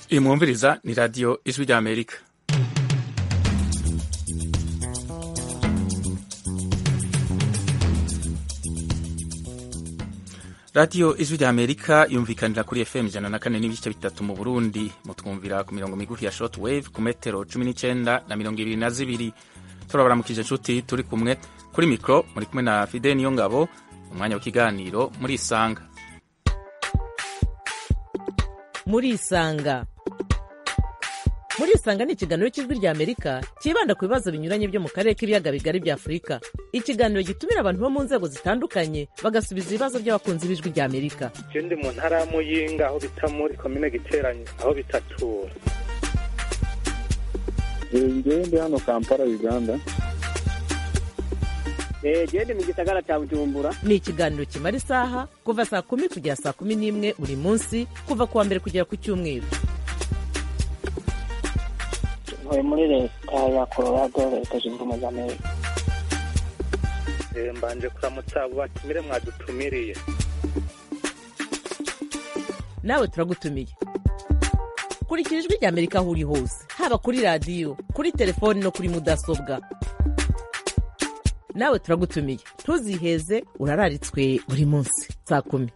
iyi mwumviriza ni radiyo ijwi ry'amerika radiyo ijwi ry'amerika yumvikanira kuri fm ijana na kane n'ibice bitatu mu burundi mutwumvira ku mirongo migufi ya short wave ku metero cumi n'icyenda na mirongo ibiri na zibiri turabaramukije inshuti turi kumwe kuri mikoro muri kumwe na fide niyo ngabo umwanya w'ikiganiro muri isanga muri isanga muri isanga ni ikiganiro cy'ijwi rya amerika cyibanda ku bibazo binyuranye byo mu karere k'ibiyaga bigari bya afurika ikiganiro gitumira abantu bo mu nzego zitandukanye bagasubiza ibibazo by'abakunzi b'ijwi rya amerika je ndi mu ntara ya muyinga aho bita muri komine giteranye aho bitatura ngewe ndi hano kampala uganda gende mu gisagara cya bujumbura ni ikiganiro kimara isaha kuva saa kumi kugera saa kumi n'imwe buri munsi kuva ku wa mbere kugera ku cyumweru ntuye muri leta ya colorado leta zunze ubumwe za amerika Eh, mbanje kuramutsa abo batumire mwadutumiriye nawe turagutumiye kurikira ijwi rya amerika aho uri hose haba kuri radiyo kuri telefoni no kuri mudasobwa nawe turagutumiye ntuziheze urararitswe buri munsi saa kumi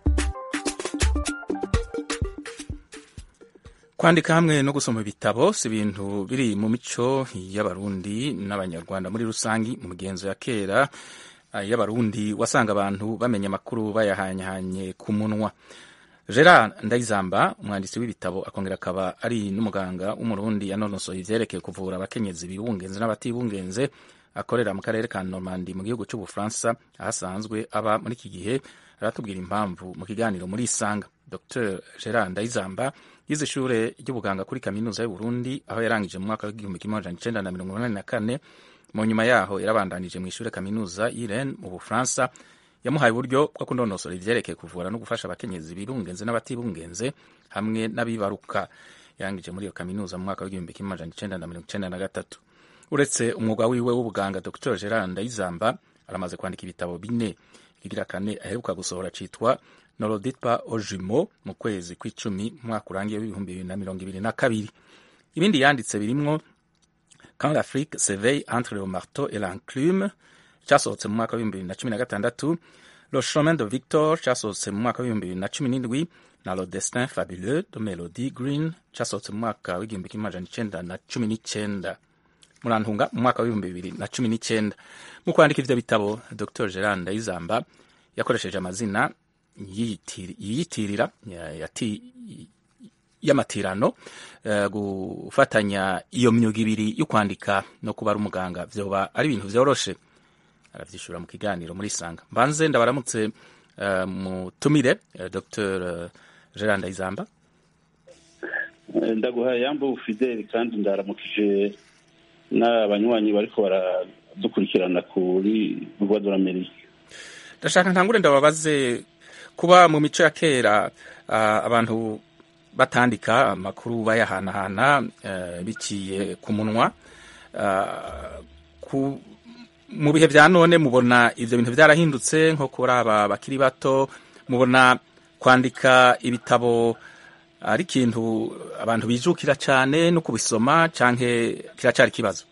kwandika hamwe no gusoma ibitabo si ibintu biri mu mico y'abarundi n'abanyarwanda muri rusange mu migenzo ya kera eh, y'abarundi wasanga abantu bamenya amakuru bayahanyahanye ku munwa gerard ndayizamba umwanditsi w'ibitabo akongera akaba ari n'umuganga w'umurundi yanonosoye ivyerekeye kuvura abakenyezi bibungenze n'abatibungenze akorera mu karere ka normandi mu gihugu cy'ubufaransa aho asanzwe aba muri iki gihe aratubwira impamvu mu kiganiro muri isanga dr gerard ndayizamba yize ishure ry'ubuganga kuri kaminuza y'uburundi aho yarangije mu mwaka w'igihumbi kimwe amajana icenda na mirongo inani na kane mu nyuma yaho yarabandanije mu ishure kaminuza y'iren mu bufaransa yamuhaye uburyo bwo kunonosora ivyerekeye kuvura no gufasha abakenyezi birungenze n'abatibungenze hamwe n'abibaruka yarangije muri iyo kaminuza mu mwaka w'igihumbi kimwe amajana icenda na mirongo icenda na gatatu uretse umwuga wiwe w'ubuganga dr gerard ndayizamba aramaze kwandika ibitabo bine ikigira kane aheruka gusohora citwa noroditpa ojumo mu kwezi kw'icumi mu mwaka urangiye w'ibihumbi bibiri na mirongo ibiri na kabiri ibindi yanditse birimwo quand l'afrique s'éveille entre le marteau et l'enclume cyasohotse mu mwaka w'ibihumbi bibiri na cumi na gatandatu le chemin de victor cyasohotse mu mwaka w'ibihumbi bibiri na cumi n'indwi na le destin fabuleux de melody green cyasohotse mu mwaka w'igihumbi kimwe amajana icenda na cumi n'icenda murantunga mu mwaka w'ibihumbi bibiri na cumi n'icyenda mu kwandika ivyo bitabo dr gerard ndayizamba yakoresheje amazina yiyitiri- yiyitirira ya- yati- y'amatirano eh, gufatanya iyo myuga ibiri yo kwandika no kuba ari umuganga vyoba ari ibintu vyoroshe aravyishura mu kiganiro muri sanga mbanze ndabaramutse eh, mutumire eh, dr gerard ndayizamba ndaguhaye yambo fideli kandi ndaramukije n'abanywanyi bariko baradukurikirana kuri rwa doramerika ndashaka ntangure ndababaze kuba mu mico ya kera ah, abantu batandika amakuru bayahanahana eh, biciye ku munwa Ah, ku- mu bihe vya none mubona ivyo bintu vyarahindutse nko kuri aba bakiri bato mubona kwandika ibitabo ari ikintu abantu bijukira cane no kubisoma canke kiracari ikibazo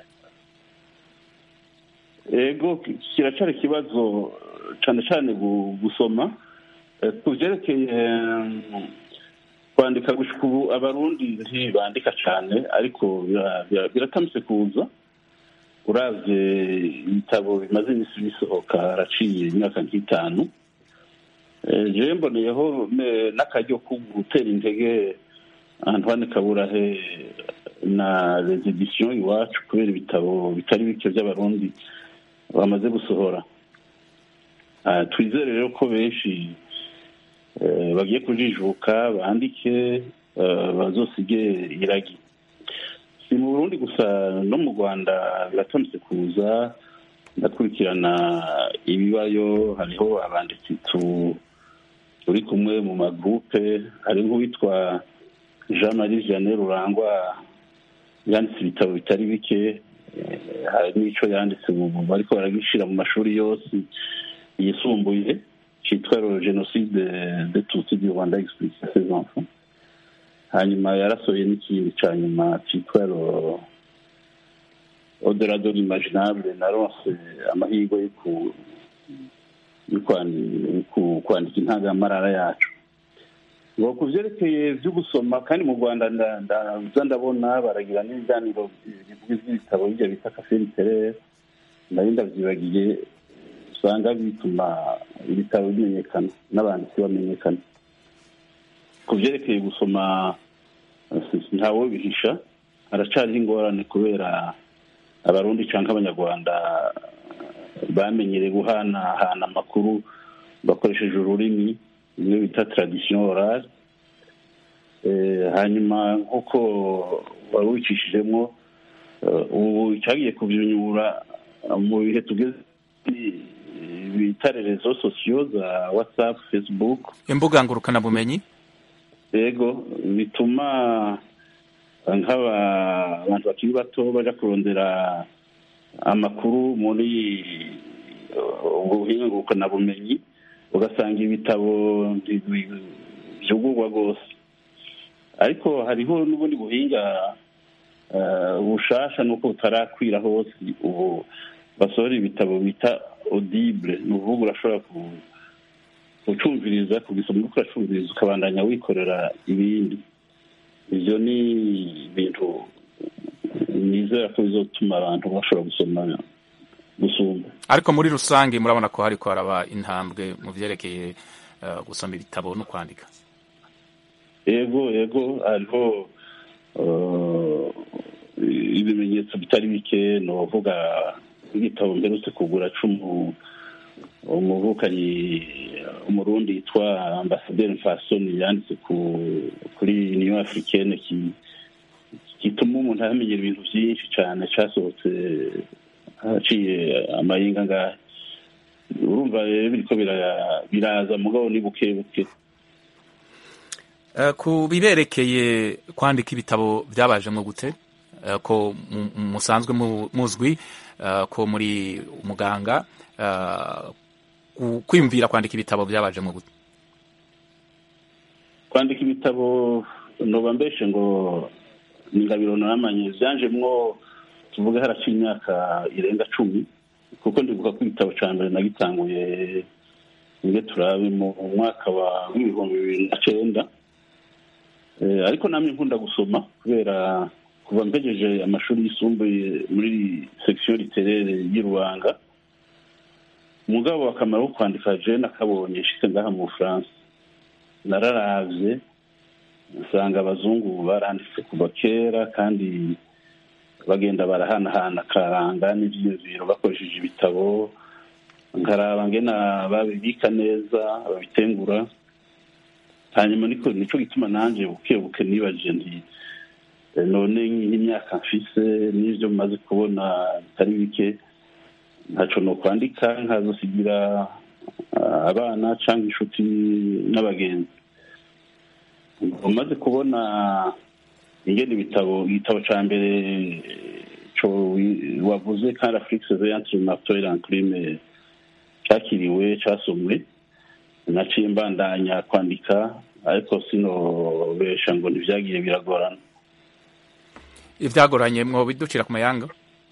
ego kiracari ikibazo cane cane gu- gusoma Eh, ku vyerekeye eh, kwandika gushika ubu abarundi ntibandika cane ariko bira- bira- biratamise kuza uravye ibitabo bimaze imisi bisohoka haraciye imyaka nk'itanu Eh, jewe mboneyeho ne- n'akaryo ko gutera intege antoine kaburahe na les editions iwacu kubera ibitabo bitari bike vy'abarundi bamaze gusohora Ah, twizere rero ko benshi eh, bagiye kujijuka bandike eh, bazosige iragi si mu burundi gusa no mu rwanda biratonetse kuza ndakurikirana ibibayo hariho abanditsi tu turi kumwe mu magrupe hari nk'uwitwa jean marie vianney rurangwa yanditse ibitabo bitari bike eh, hari n'ico yanditse ubu bariko baragishira mu mashuri yose yisumbuye cyitwa le génocide de tutsi du rwanda expliqué à ses enfants hanyuma yarasohoye n'ikindi cya nyuma cyitwa odorador imaginable naronse amahirwe yo ku- yo kwandi- yo ku- kwandika intangamarara yacu ngo ku byerekeye byo gusoma kandi mu rwanda nda- ndaza ndabona baragira n'ibiganiro bivuga iby'ibitabo bijya bita kafe literere nari ndabyibagiye usanga bituma ibitabo bimenyekana n'abanditsi bamenyekana ku byerekeye gusoma eh, ntawe bihisha haracariho ingorane kubera abarundi cyangwa abanyarwanda bamenyereye guhanahana amakuru bakoresheje ururimi bimwe bita tradition orale Eh, hanyuma nk'uko wari wicishijemo eh, ubu cyagiye kubyunyura mu bihe tugeze bita rezo sosiyo za whatsapp facebook imbuga ngurukanabumenyi yego bituma nk'aba abantu bakiri bato baja kurondera amakuru muri uh, ubwo buhinga ngurukanabumenyi ugasanga ibitabo ntibi- byugurwa rwose ariko hariho n'ubundi buhinga uh, bushasha nuko butarakwira hose ubu basohora ibitabo bita audible ni ukuvuga urashobora ku ucumviriza kugisoma uriko uracumviriza ukabandanya wikorera ibindi ivyo ni ibintu nizera ko bizotuma abantu bashobora gusoma gusumba ariko muri rusange murabona ko hariko haraba intambwe mu vyerekeye eh, gusoma ibitabo no kwandika yego yego hariho uh, ibimenyetso bitari bike novuga igitabo mperutse kugura cumu umuvukanyi umurundi yitwa ambasaderi mfasoni yanditse ku kuri union africaine ki- gituma umuntu amenyera ibintu byinshi cyane cyasohotse haciye amahinga ngahe urumva rero biriko bira- biraza mugabo ni buke buke Eh, ku biberekeye kwandika ibitabo byabajemwo gute Eh, ko mu- musanzwe mu- muzwi eh, ko muri umuganga eh, ku- kwiyumvira kwandika ibitabo byabajemwo gute kwandika ibitabo noba mbeshe ngo ni ingabiro naramanye byanjemwo tuvuge haraciye imyaka irenga cumi kuko ndibuka ko igitabo cya mbere nagitanguye nge turabe mu mwaka wa w'ibihumbi bibiri na cenda Eh, ariko namwe nkunda gusoma kubera kuva mpejeje amashuri yisumbuye muri section literaire y'i Rubanga umugabo akamaro ko kwandika je nakabonye nshitse ngaha mu Bufaransa nararavye usanga abazungu baranditse kuva kera kandi bagenda barahanahana akaranga n'ivyiyumviro bakoresheje ibitabo nkaraba ngena babibika neza babitengura hanyuma niko nico gituma nanje buke buke nibajije nti eh, none nk'imyaka mfise n'ivyo maze kubona bitari bike ntaco nokwandika nkazosigira ah, abana canke inshuti n'abagenzi umaze kubona ingene ibitabo igitabo ca mbere co wi- wavuze kandi afrique surveillance martoir enclume cakiriwe casomwe naciye mbandanya kwandika ariko sinobesha ngo ntivyagiye biragorana ivyagoranye mwo biducira ku mayanga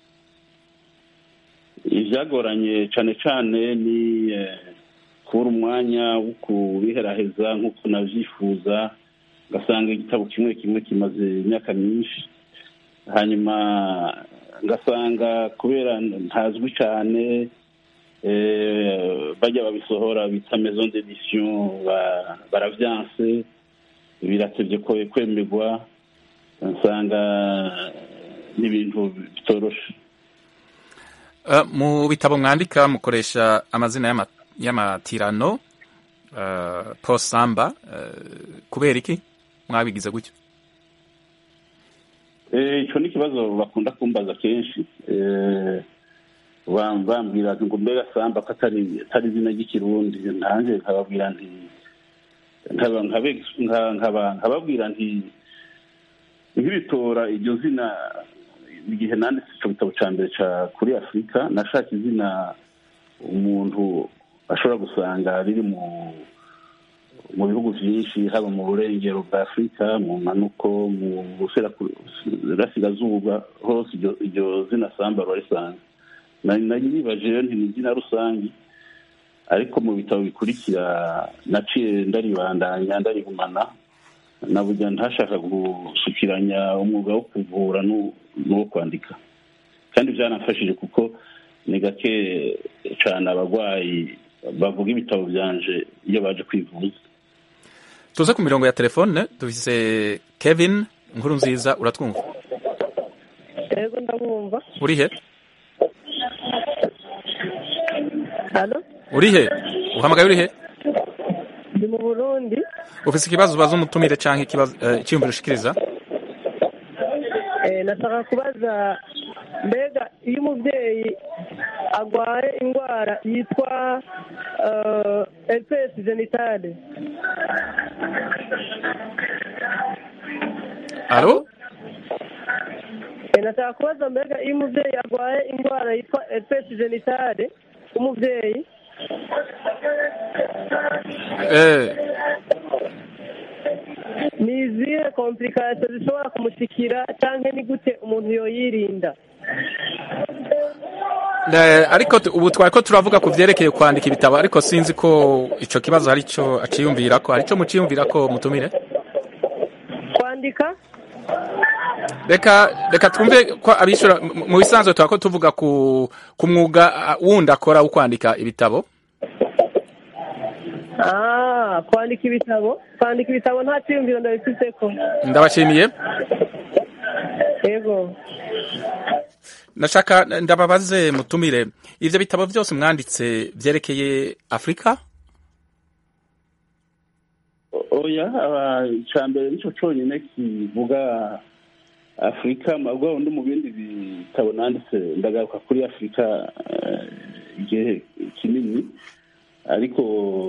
ivyagoranye cane cane ni eh, kubura umwanya wo kubiheraheza nk'uko navyifuza ngasanga igitabo kimwe kimwe kimaze imyaka myinshi hanyuma ngasanga kubera ntazwi cane eh, bajya babisohora bita maison d'édition ba- baravyanse biratevye ko kwemerwa nsanga n'ibintu bitoroshe Eh, mu bitabo mwandika mukoresha amazina y'ama- y'amatirano eh, Paul Samba eh, kubera iki mwabigize gutyo Eh, ico ni ikibazo bakunda kumbaza kenshi Eh, bam- bambwira ati ngo mbega samba ko atari atari izina ry'ikirundi nanjye nkababwira nti nkaba nkabe- nka- nkaba- nkababwira nti nk'ibitora iryo zina igihe nanditse ico gitabo ca mbere ca kuri afurika nashaka izina umuntu ashobora gusanga riri mu mu bihugu byinshi haba mu burengero bwa afurika mu mpanuko mu burasirazuba hose iryo zina samba barisanga nari nibaje rero ni izina rusange ariko mu bitabo bikurikira naciye ndaribandanya ndarigumana na burya ntashaka gusukiranya umwuga wo kuvura n'uwo kwandika kandi byanafashije kuko ni gake cyane abarwayi bavuga ibitabo byanje iyo baje kwivuza tuze ku mirongo ya telefone dufise kevin inkuru nziza uratwumva yego ndabumva uri he hano uri he uhamagaye uri he ndi mu burundi ufise ikibazo ubaza umutumire cyangwa ikibazo icyiyumviro ushikiriza nashaka kubaza mbega iyo umubyeyi arwaye indwara yitwa herpes genitale alo nashaka kubaza mbega iyo umubyeyi arwaye indwara yitwa herpes genitale umubyeyi ni izihe komplikasiyo zishobora kumushikira cyangwa ni gute umuntu yoyirinda ariko ubu twari ko turavuga ku byerekeye kwandika ibitabo ariko sinzi ko icyo kibazo hari icyo aciyumvira ko hari icyo muciyumvira ko mutumire kwandika reka reka twumve ko abishyura mu bisanzwe tuba ko tuvuga ku mwuga wundi akora wo kwandika ibitabo kwandika ibitabo kwandika ibitabo nta cyiyumviro ndabifite ko ndabashimiye yego nashaka ndababaze mutumire ibyo bitabo byose mwanditse byerekeye afurika oya icya mbere nicyo cyonyine kivuga afurika mabwa undi mu bindi bitabo nanditse ndagaruka kuri afurika igihe kinini ariko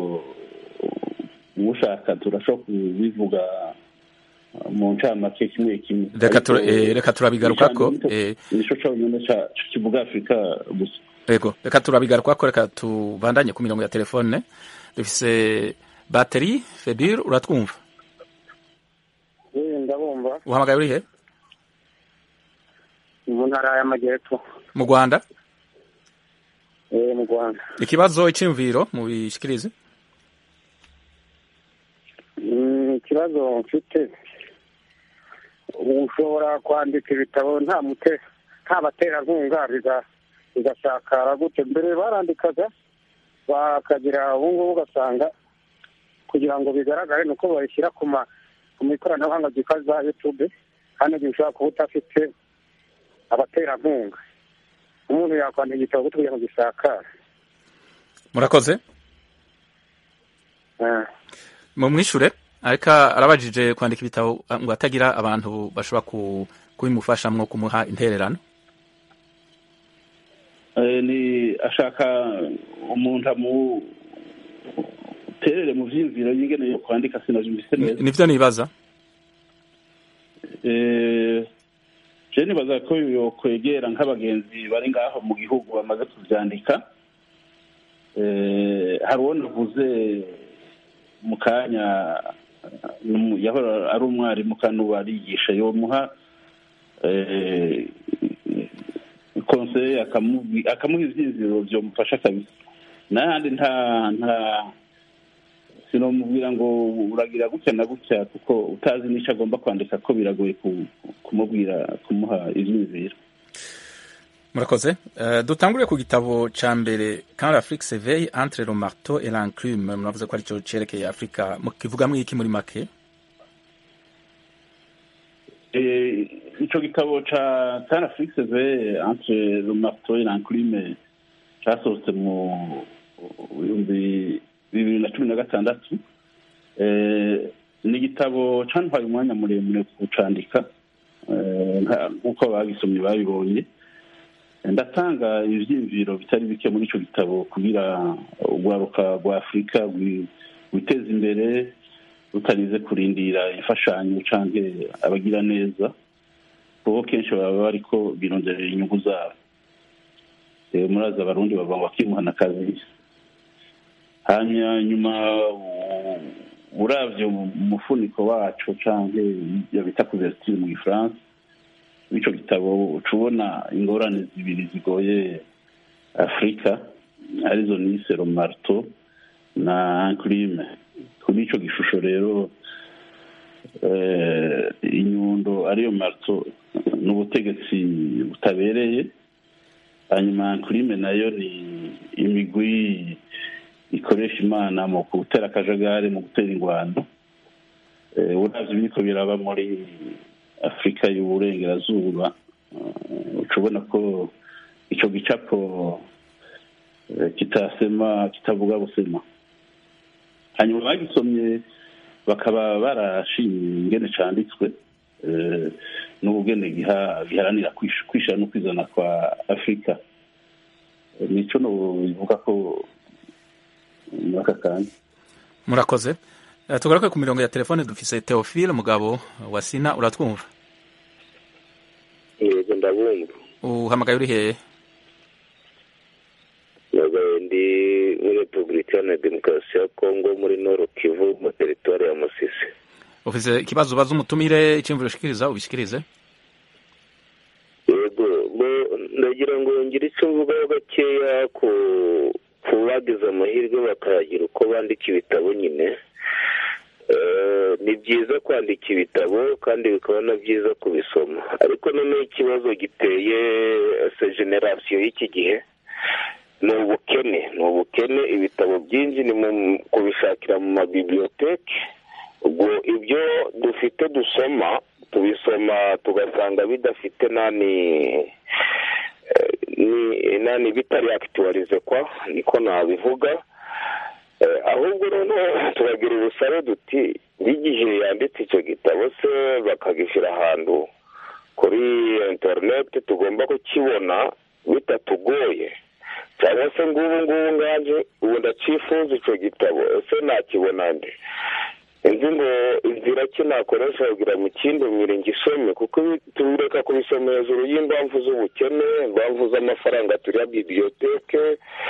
ushaka turashobora kubivuga mu ncamake kimwe kimwe reka turabigaruka ko nicyo cyonyine kivuga afurika gusa yego reka turabigaruka ko reka tubandanye ku mirongo ya telefone dufise bateri febire uratwumva ndabumva uhamagaye uri he mu ntara y'amajyepfo mu rwanda mu rwanda ikibazo icyumviro mu bishikirize ikibazo mfite ushobora kwandika ibitabo nta mute nta baterankunga bigasakara gute mbere barandikaga bakagira ubu ngubu ugasanga kugira ngo bigaragare ni uko babishyira ku mu ikoranabuhanga ryitwa za yutube kandi igihe ushobora kuba udafite abaterankunga umuntu yakwandika igitabo gute kugira ngo gisakare murakoze mumwishure ariko arabajije kwandika ibitabo ngo atagira abantu bashobora kubimufashamwo kumuha intererano ni ashaka umuntu amuterere mu byiyumviro yigeneye kwandika sinabyumvise neza nibyo nibaza je nibaza ko yokwegera nk'abagenzi bari ngaho mu gihugu bamaze kubyandika hari uwo navuze mu kanya yahora ari umwarimu kandi ubu arigisha yomuha konseye akamuha ibyiziro byamufasha kabisa n'ahandi nta nta sinomubwira ngo uragira gutya na gutya kuko utazi n'icyo agomba kwandika ko biragoye kumubwira kumuha ibyiziro murakoze dutangure ku gitabo cya mbere kandi afurika seveye entre le marteau et l'enclume muravuze ko aricyo cyerekeye afurika mukivugamo iki muri make icyo gitabo cya kandi afurika seveye entre le marteau et l'enclume cyasohotse mu bihumbi bibiri na cumi na gatandatu ni igitabo cyantwaye umwanya muremure kucandika nk'uko abagisomye babibonye ndatanga ibyiyumviro bitari bike muri icyo gitabo kugira urwaruka rwa afurika rwiteza imbere rutarize kurindira imfashanyo cyangwa abagira neza kuko kenshi baba bari ko bironderera inyungu zabo muraza abarundi bava ngo bakimuhana akazi hanyuma nyuma uravye umufuniko wacu canke iyo bita couverture mu gifaransa w'ico gitabo uca ubona ingorane zibiri zigoye afurika arizo nise romarto na enclime kuri ico gishusho rero inyundo ariyo marto ni ubutegetsi butabereye hanyuma enclime nayo ni imigwi ikoresha imana mu gutera akajagari mu gutera ingwano uravye biriko biraba muri afurika y'uburengerazuba uca ubona ko ico gicapo kitasema kitavuga busema hanyuma bagisomye bakaba barashimye ingene canditswe n'ubugene giharanira kwishira no kwizana kwa afurika nico nobivuga ko muri aka kanya murakoze tugaruke ku mirongo ya telefone dufise teofile mugabo wa sina uratwumva yego ndabumva uhamagaye uri hehe nagaye ndi muri repubulika iharanira demokarasi ya kongo muri noro kivu mu teritwari ya musisi ufise ikibazo ubaza umutumire iciyumviro ushikiriza ubishikirize yego ndagira ngo ngire icyo mvugaho gakeya ku ku bagize amahirwe bakagira uko bandika ibitabo nyine ni byiza kwandika ibitabo kandi bikaba na byiza kubisoma ariko noneho ikibazo giteye se generasiyo y'iki gihe ni ubukene ni ubukene ibitabo byinshi ni mu kubishakira mu mabibiyoteke ubwo ibyo dufite dusoma tubisoma tugasanga bidafite nani nani bitari akituwarize kwa niko nabivuga ahubwo noneho turagira ubusabe duti n'igihe yanditse icyo gitabo se bakagishyira ahantu kuri interineti tugomba kukibona bitatugoye cyangwa se ngubu ngubu nganje ubu ndacifuza icyo gitabo ese nakibona nde nzi ngo inzira ki nakoresha kugira mu kindi mwire ngisome kuko tubireka kubisoma hejuru y'impamvu z'ubukene impamvu z'amafaranga turiya bibiyoteke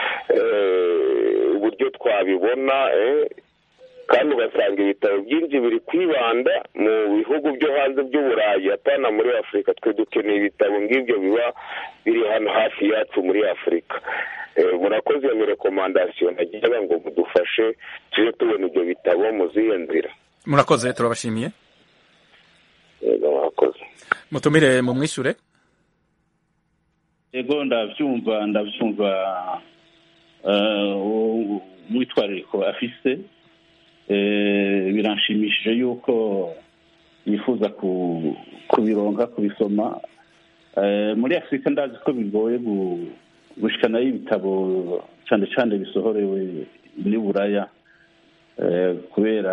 uburyo twabibona kandi ugasanga ibitabo byinshi biri kwibanda mu bihugu byo hanze by'uburayi apana muri afurika twe dukeneye ibitabo ngibyo biba biri hano hafi yacu muri afurika murakoze iyo rekomandasiyo nagira ngo mudufashe tujye tubona ibyo bitabo mu zihe nzira murakoze turabashimiye yego murakoze mutumire mu mwishure yego ndabyumva ndabyumva umwitwarariko afise biranshimishije yuko yifuza kubironka kubisoma muri afurika ndazi ko bigoye gushikanayo ibitabo cyane cyane bisohorewe muri buraya kubera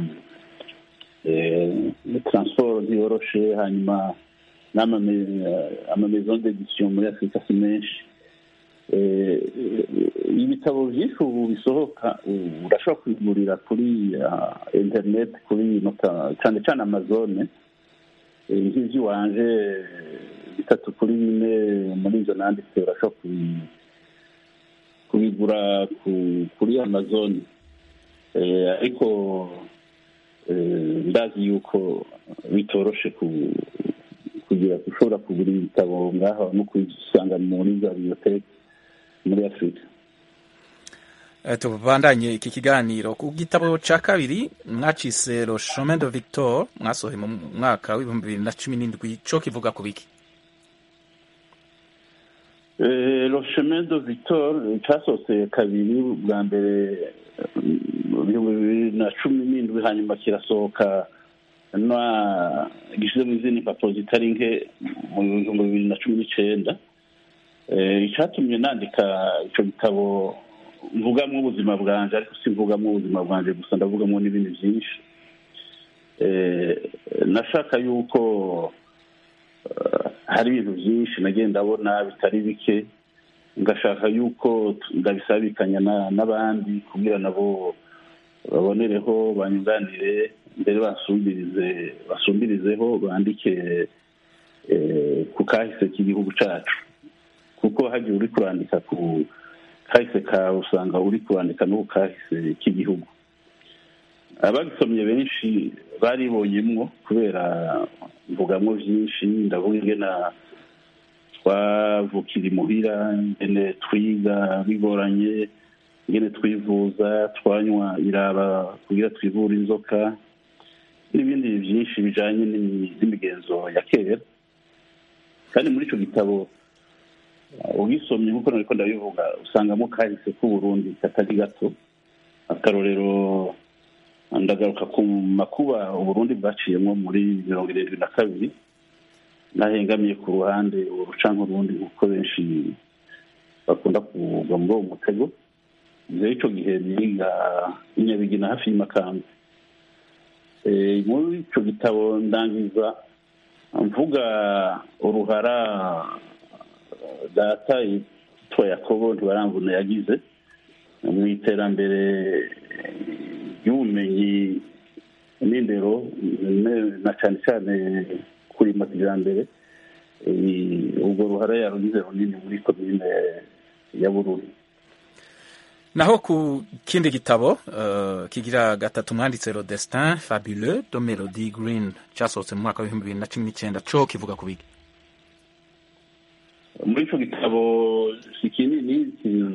taransiporo ntiyoroshe hanyuma n'amamezo d'edisiyo muri afurika si menshi ibitabo byinshi ubu bisohoka urashobora kubigurira kuri interineti kuri cyane cyane amazone nk'iby'iwanje bitatu kuri bine muri izo nanditse urashobora kubigura kuri amazone ariko ndazi yuko bitoroshe kugira ushobora kugura ibitabo ngaho no kubisanga muri za biyoteke muri afurika tubandanye iki kiganiro ku gitabo cya kabiri mwacise le chemin de victor mwasohoye mu mwaka w'ibihumbi bibiri na cumi n'indwi cyo kivuga ku biki le chemin de victor cyasohotse kabiri bwa mbere ibihumbi bibiri na cumi n'indwi hanyuma kirasohoka gishyize mu izindi mpapuro zitari nke mu bihumbi bibiri na cumi n'icyenda icyatumye nandika icyo gitabo mvugamo ubuzima bwanjye ariko si mvugamo ubuzima bwanjye gusa ndavugamo n'ibindi byinshi nashaka yuko hari ibintu byinshi nagiye ndabona bitari bike ngashaka yuko ndabisabikanya n'abandi kugira nabo babonereho banyunganire mbere basumbirize basumbirizeho bandike ku kahise k'igihugu cyacu kuko hagiye uri kurandika ku kahise kawe usanga uri kurandika no ku kahise k'igihugu abagisomye benshi baribonyemwo kubera mvugamwo byinshi ndavuga ingena twavukira imuhira ingene twiga bigoranye ingene twivuza twanywa iraba kugira twivura inzoka n'ibindi byinshi bijanye n'imi- n'imigenzo ya kera kandi muri ico gitabo uh, ugisomye nk'uko nariko ndabivuga usangamo kahise k'uburundi katari gato akarorero ndagaruka ku makuba uburundi bwaciyemo muri mirongo irindwi na kabiri nahengamiye ku ruhande uruca nk'urundi nk'uko benshi bakunda kugwa muri uwo mutego rero ico gihe niga inyabigina hafi y'imakamba Eh, muri ico gitabo ndangiza mvuga uruhara eh, data yitwa yakobo ntibaramvuna yagize mu iterambere ry'ubumenyi n'indero ne- na cyane cyane kurima kijambere Eh, urwo ruhara yarugize runini muri komine ya bururi naho ku kindi gitabo uh, kigira gatatu mwanditse le destin fabuleux de melody green cyasohotse mu mwaka w'ibihumbi bibiri na cumi n'icyenda co kivuga ku biki muri ico gitabo si kinini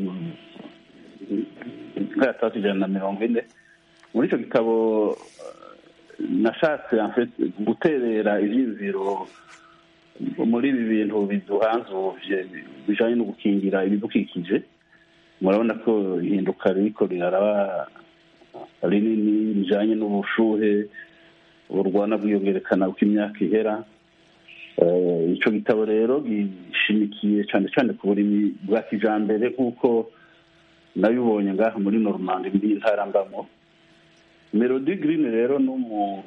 nkayatatu ijana na mirongo ine muri ico gitabo eh, nashatse en fait guterera ivyiziro muri ibi bintu biduhanzuvye bijanye no gukingira ibidukikije murabona ko ihinduka ririko riraraba rinini rijanye n'ubushuhe burwana bwiyongerekana uko imyaka ihera Eh, ico gitabo rero gishimikiye cane cane ku burimi bwa kijambere nk'uko nabibonye ngaha muri normandi muri ntara mbamo melody green rero n'umu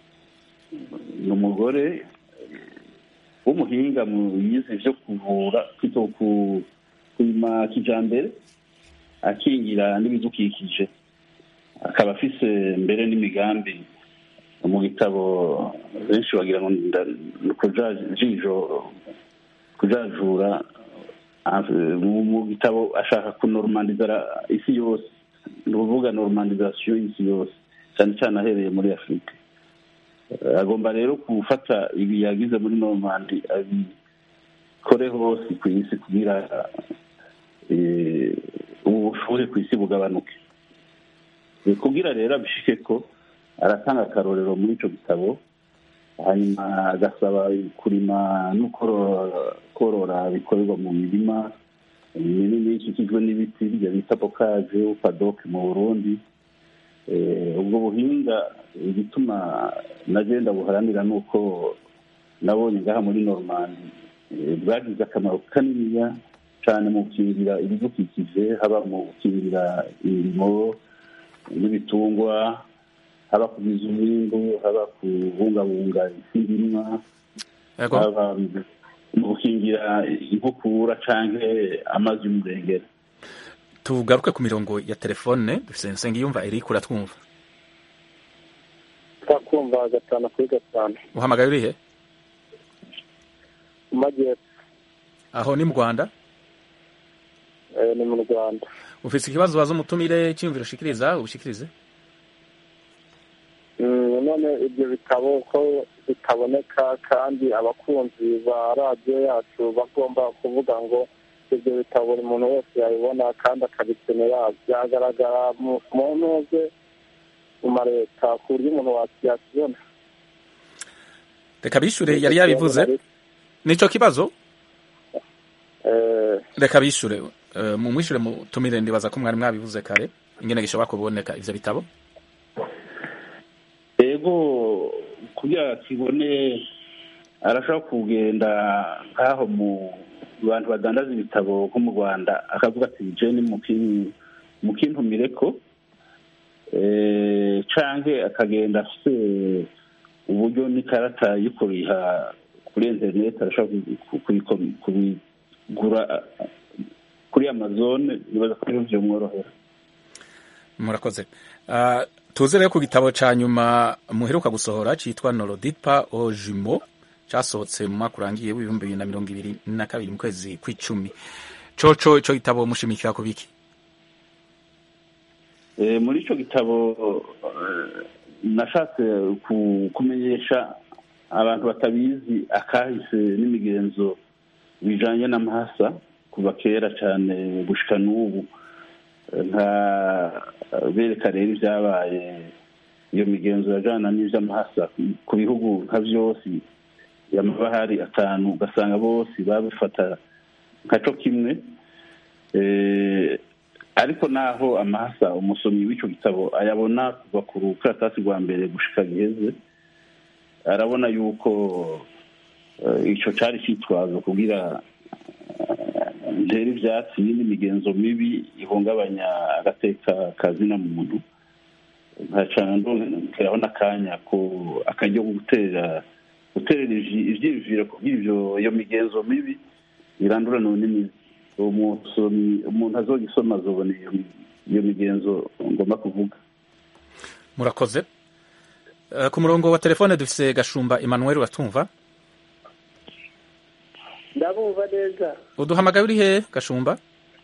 ni umugore w'umuhinga mu yize ivyo kuvura kwito ku kurima kijambere akingira n'ibidukikije akaba afise mbere n'imigambi mu gitabo benshi bagira ngo nda- ni ukujajisho kujajura ah, mu mu gitabo ashaka kunormaliza ra- isi yose ni ukuvuga normalisation y'isi yose cyane cyane ahereye muri afurika Eh, agomba rero gufata ibi yagize muri normandi abikore hose ku isi kugira eh, ubu bushuhe ku isi bugabanuke Eh, kugira rero abishike ko aratanga akarorero muri ico gitabo hanyuma agasaba kurima no korora- korora bikorerwa mu mirima minini ikikijwe n'ibiti bya bita bokaje upadoke mu burundi Eh, ubwo buhinga igituma nagenda buharanira ni uko nabonye ngaha muri normandi eh, bwagize akamaro kaniniya cyane mu gukingira ibidukikije haba mu gukingira imirimo n'ibitungwa haba kugwiza umwimbu haba kubungabunga isi ndimwa Yego. haba mu gukingira inkukura canke amazi y'umurengera tugaruke ku mirongo ya telefone dufise nsengiyumva eric uratwumva twakumva gatanu kuri gatanu uhamagaye urihe mu majyepfo aho ni mu rwanda eh, ni mu rwanda ufise ikibazo waza umutumire cyiyumviro ushikiriza ubishikirize Mm, none ibyo bitabo ko bitaboneka kandi abakunzi ba radiyo yacu bagomba kuvuga ngo ibyo bitabo buri muntu wese yabibona kandi akabikenera byagaragara mu mu ntuze mu mareta ku buryo umuntu wa- yakibona reka bishure yari yabivuze nico kibazo Eh, reka bishure uh, mu mwishure mutumire ndibaza ko mwari mwabivuze kare ingene gishobora kuboneka ivyo bitabo ego kugira kibone arashobora kugenda nk'aho mu bantu badandaza ibitabo nko mu rwanda akavuga ati jeni mukintumire ko eh, canke akagenda afise uburyo n'ikarata yo kuriha kuri interineti arashobora ku- kubiko- kubigura eh, kuri amazone nibaza ko ariho vyomworohera murakoze uh, tuze rero ku gitabo ca nyuma muheruka gusohora citwa norodipa o jumo casohotse mu mwaka urangiye w'ibihumbi bibiri na mirongo ibiri na kabiri mu kwezi kw'icumi coco ico gitabo mushimikira ku biki Eh, muri ico gitabo eh, nashatse ku- kumenyesha abantu batabizi akahise n'imigenzo bijanye n'amahasa kuva kera cyane gushika n'ubu Eh, nka bereka rero ibyabaye iyo migenzo yajana n'ivy'amahasa ku bihugu nka vyose yamabahari atanu ugasanga bose babifata nkaco kimwe Eh, ariko naho amahasa umusomyi w'ico gitabo ayabona kuva ku rukaratasi rwa mbere gushika giheze arabona yuko eh, ico cari citwazo kugira eh, ntere ivyatsi n'indi migenzo mibi ihungabanya agateka kazina muntu nkaca ndongeraho n'akanya ko akaryo ko gutera guterera ivyi- ivyiyumviro kugira ivyo iyo migenzo mibi irandurana n'imizi umusomyi umuntu azogisoma azobona iyo mi- iyo migenzo ngomba kuvuga murakoze Eh, ku murongo wa telefone dufise gashumba emmanuel uratumva ndabumva neza uduhamagaye uri he gashumba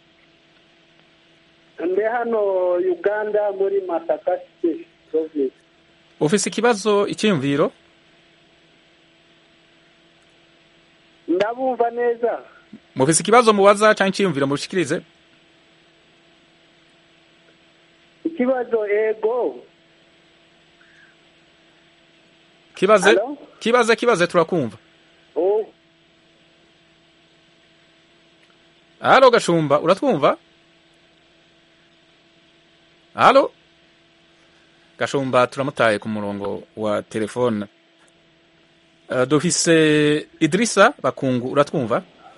ndi hano uganda muri masaka state province ufise ikibazo icyiyumviro ndabumva neza mufise ikibazo mubaza cyangwa icyiyumviro mushikirize ikibazo ego kibaze Hello? kibaze kibaze turakumva Oh, halo gashumba uratwumva halo gashumba turamutaye ku murongo wa telefone Eh, dufise idirisa bakungu uratwumva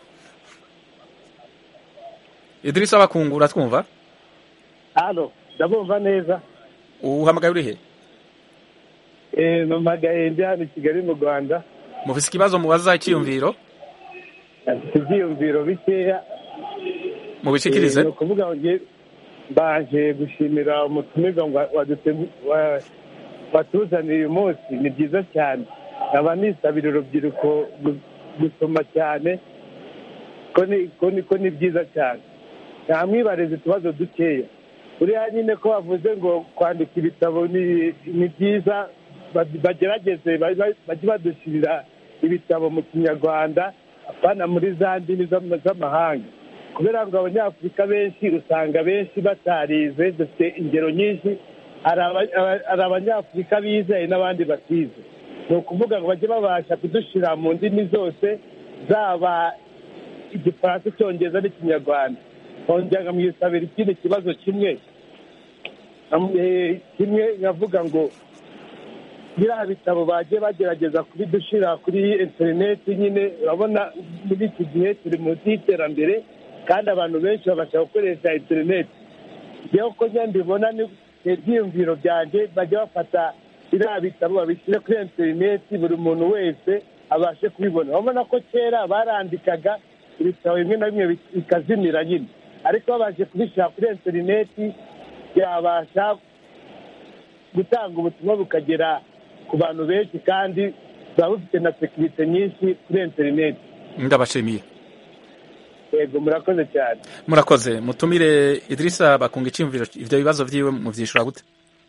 idirisa bakungu uratwumva hano ndabumva neza uhamagaye uri he Eh, mpamagaye ndi hano i kigali mu rwanda mufise ikibazo mubaza icyiyumviro afite ibyiyumviro bikeya mubishikirize Eh, ni ukuvuga ngo nge mbanje gushimira umutumirwa ngo wadute- wa- watuzaniye uyu munsi ni byiza cyane nkaba nisabira urubyiruko gu- gusoma cyane ko ni ko ni ko ni byiza cyane ntamwibariza utubazo dukeya buriya nyine ko bavuze ngo kwandika ibitabo ni ni byiza ba- bagerageze ba- ba- bajye badushyirira ibitabo mu kinyarwanda apana muri za ndimi z'ama- z'amahanga kubera ngo abanyafurika benshi usanga benshi batarize dufite ingero nyinshi hari aba- aba- hari abanyafurika bizeye n'abandi batize ni ukuvuga ngo bajye babasha kudushyira mu ndimi zose zaba igifaransa icyongereza n'ikinyarwanda nkongera nkamwisabira ikindi kibazo kimwe Am- eh, kimwe nkavuga ngo biriya bitabo bagiye bagerageza kubidushyira kuri interineti nyine urabona muri iki gihe turi munsi y'iterambere kandi abantu benshi babasha gukoresha interineti njyewe uko njya mbibona ni ibyiyumviro byanjye bajya bafata biriya bitabo babishyire kuri interineti buri muntu wese abashe kubibona urabona ko kera barandikaga ibitabo bimwe na bimwe bikazimira nyine ariko babashe kubishyira kuri interineti byabasha gutanga ubutumwa bukagera ku bantu benshi kandi buba bufite na sekirite nyinshi kuri interineti ndabashimiye yego murakoze cyane murakoze mutumire idirisa bakunga icyiyumviro ivyo bibazo vyiwe muvyishura gute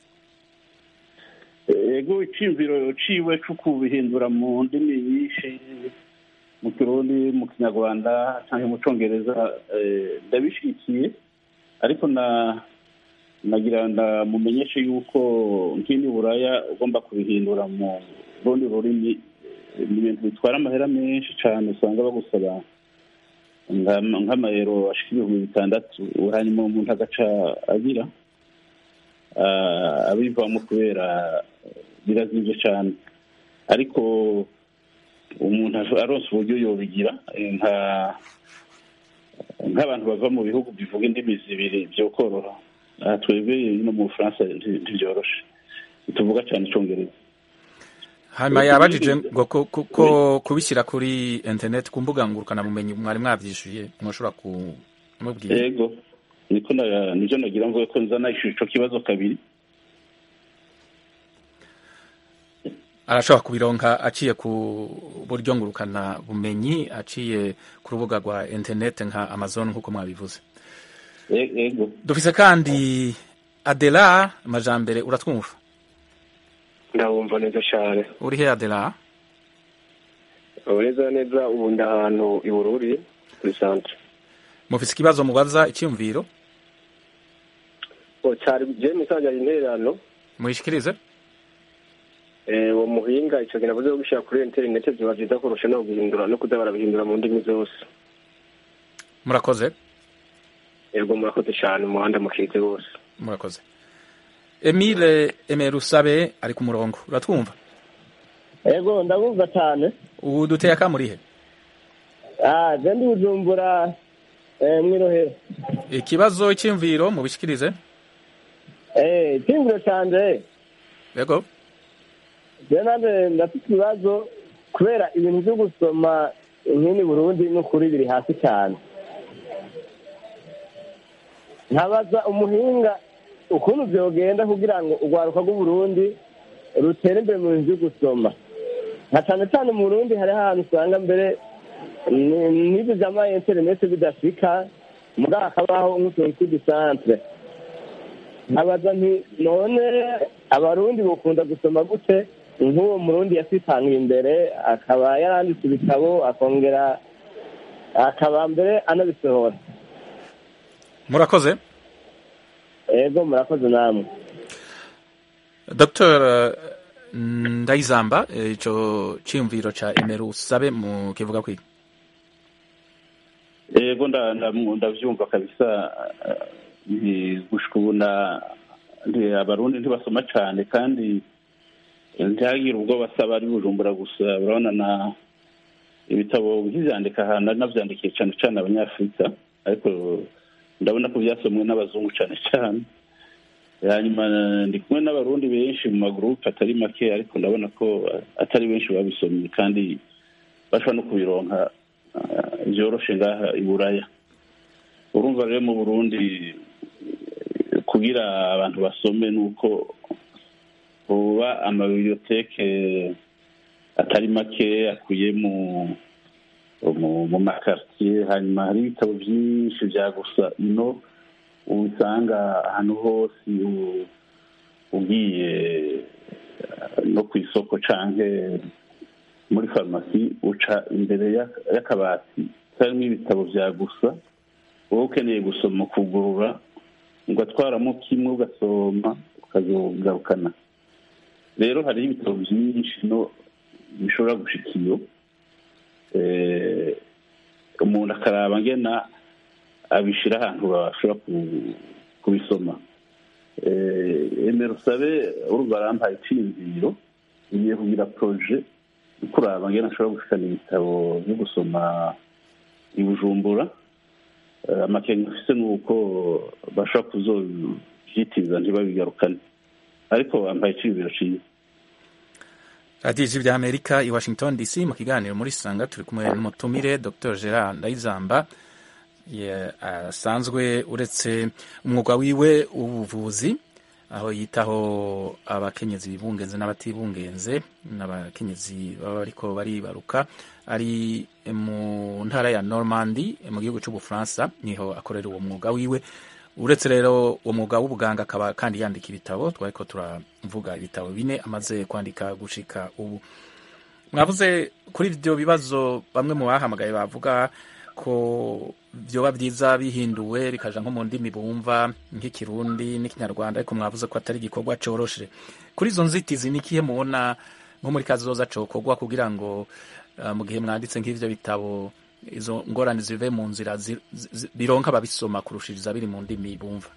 ego iciyumviro ciwe co kubihindura mu ndimi nyinshi mu kirundi mu kinyarwanda canke mu congereza eh, ndabishigikiye ariko na nagira ndamumenyeshe yuko nk'ini buraya ugomba kubihindura mu rundi rurimi eh, ni ibintu bitwara amahera menshi cane usanga bagusaba nga- nk'amayero ashika ibihumbi bitandatu hanyuma umuntu agaca agira ah, abivamo kubera birazimvye cane ariko umuntu aronse uburyo yobigira eh, nka nk'abantu bava mu bihugu bivuga indimi zibiri vyokoroha aha twebwe no mu bufaransa nti- ntivyoroshe tuvuga cane icongereza hanyuma yabajije ngo ko, ko, ko kubishyira kuri internet ku mbuga ngurukanabumenyi mwari mwavyishuye mwoshobora kumubwira yego niko na- nivyo nagira mvuge ko nzana ico kibazo kabiri arashobora kubironka aciye ku buryo ngurukana bumenyi aciye ku rubuga rwa internet nka amazon nk'uko mwabivuze E- yego dufise kandi adela majambere uratwumva ndabumva neza cyane uri he adela neza neza ubu ndi ahantu i bururi kuri santere mufise ikibazo mubaza icyumviro cyari jeni isangira intererano muyishikirize uwo muhinga icyo kintu avuze gushyira kuri interineti biba byiza kurusha no guhindura no kuza barabihindura mu ndimi zose murakoze yego murakoze cyane umuhanda mukize wose murakoze emile emerusabe ari ku murongo uratwumva yego ndabumva cyane ubu duteye akamurihe ah je ndi bujumbura eh, mwirohero ikibazo cy'imviro mubishikirize eh icyumviro canje yego je nanje ndafite ibibazo kubera ibintu byo gusoma nk'ini burundi n'ukuri biri hasi cyane nkabaza umuhinga ukuntu vyogenda kugira ngo urwaruka rw'uburundi rutere imbere mu bintu byo gusoma nka cyane cyane mu burundi hariho ahantu usanga mbere ni- n'ibyo vyama interineti bidashika mugabo hakabaho nk'utuntu tw'udusantre nkabaza nti none abarundi bukunda gusoma gute nk'uwo murundi yasitangiye imbere akaba yaranditse ibitabo akongera akaba mbere anabisohora murakoze ego murakoze namwe dr ndayizamba eh, ico cyiyumviro ca emerusabe mu kivuga kwiga yego nda- nda- ndavyumva kabisa eh, nti gushika ubu na- nti abarundi ntibasoma cane kandi ntihagire ubwo basaba ari bujumbura gusa urabona na ibitabo nkivyandika ahantu nari navyandikiye cane cane abanyafurika ariko ndabona ko vyasomwe n'abazungu cane cane hanyuma ndi kumwe n'abarundi benshi mu magurupe atari make ariko ndabona ko atari benshi babisomye kandi bashobora no kubironka ah, vyoroshe ngaha i buraya urumva rero mu burundi eh, kugira abantu basome nuko hoba amabiblioteke atari make akuye mu mu mu makartier hanyuma hari ibitabo vyinshi vya gusa ino ubisanga ahantu hose u- ugiye eh, no ku isoko canke muri farumasi uca imbere y'ak- y'akabati karimo ibitabo vya gusa wowe ukeneye gusoma ukugurura ugatwaramo kimwe ugasoma ukazogarukana rero hariho ibitabo vyinshi no bishobora gushika iyo eh, umuntu akaraba ngena abishira ahantu bashobora ku- kubisoma Eh, emera usabe urumva arampaye iciyumviro ngiye kugira proje yo kuraba ngena ashobora gushikana ibitabo byo gusoma i bujumbura Eh, amakenga afise ni uko bashobora kuzovyitiriza ntibabigarukane ariko bampaye iciyumviro ciza radiyo ijwi rya amerika i washington dc mu kiganiro muri sanga turi kumwe n'umutumire dr gerard ndayizamba ye- asanzwe uretse umwuga wiwe w'ubuvuzi aho yitaho abakenyezi bibungenze n'abatibungenze n'abakenyezi baba bariko baribaruka ari mu ntara ya normandi mu gihugu c'ubufaransa niho akorera uwo mwuga wiwe uretse rero uwo mwuga w'ubuganga akaba kandi yandika ibitabo twariko turavuga ibitabo bine amaze kwandika gushika ubu mwavuze kuri ibyo bibazo bamwe mu bahamagaye bavuga ko vyoba vyiza bihinduwe bikaja nko mu ndimi bumva nk'ikirundi n'ikinyarwanda ariko mwavuze ko atari igikorwa coroshe kuri izo nzitizi ni ikihe mubona nko muri kazoza cokorwa kugira ngo uh, mu gihe mwanditse nk'ivyo bitabo izo ngorane zive mu nzira zi- zi- bironka ababisoma kurushiriza biri mu ndimi bumva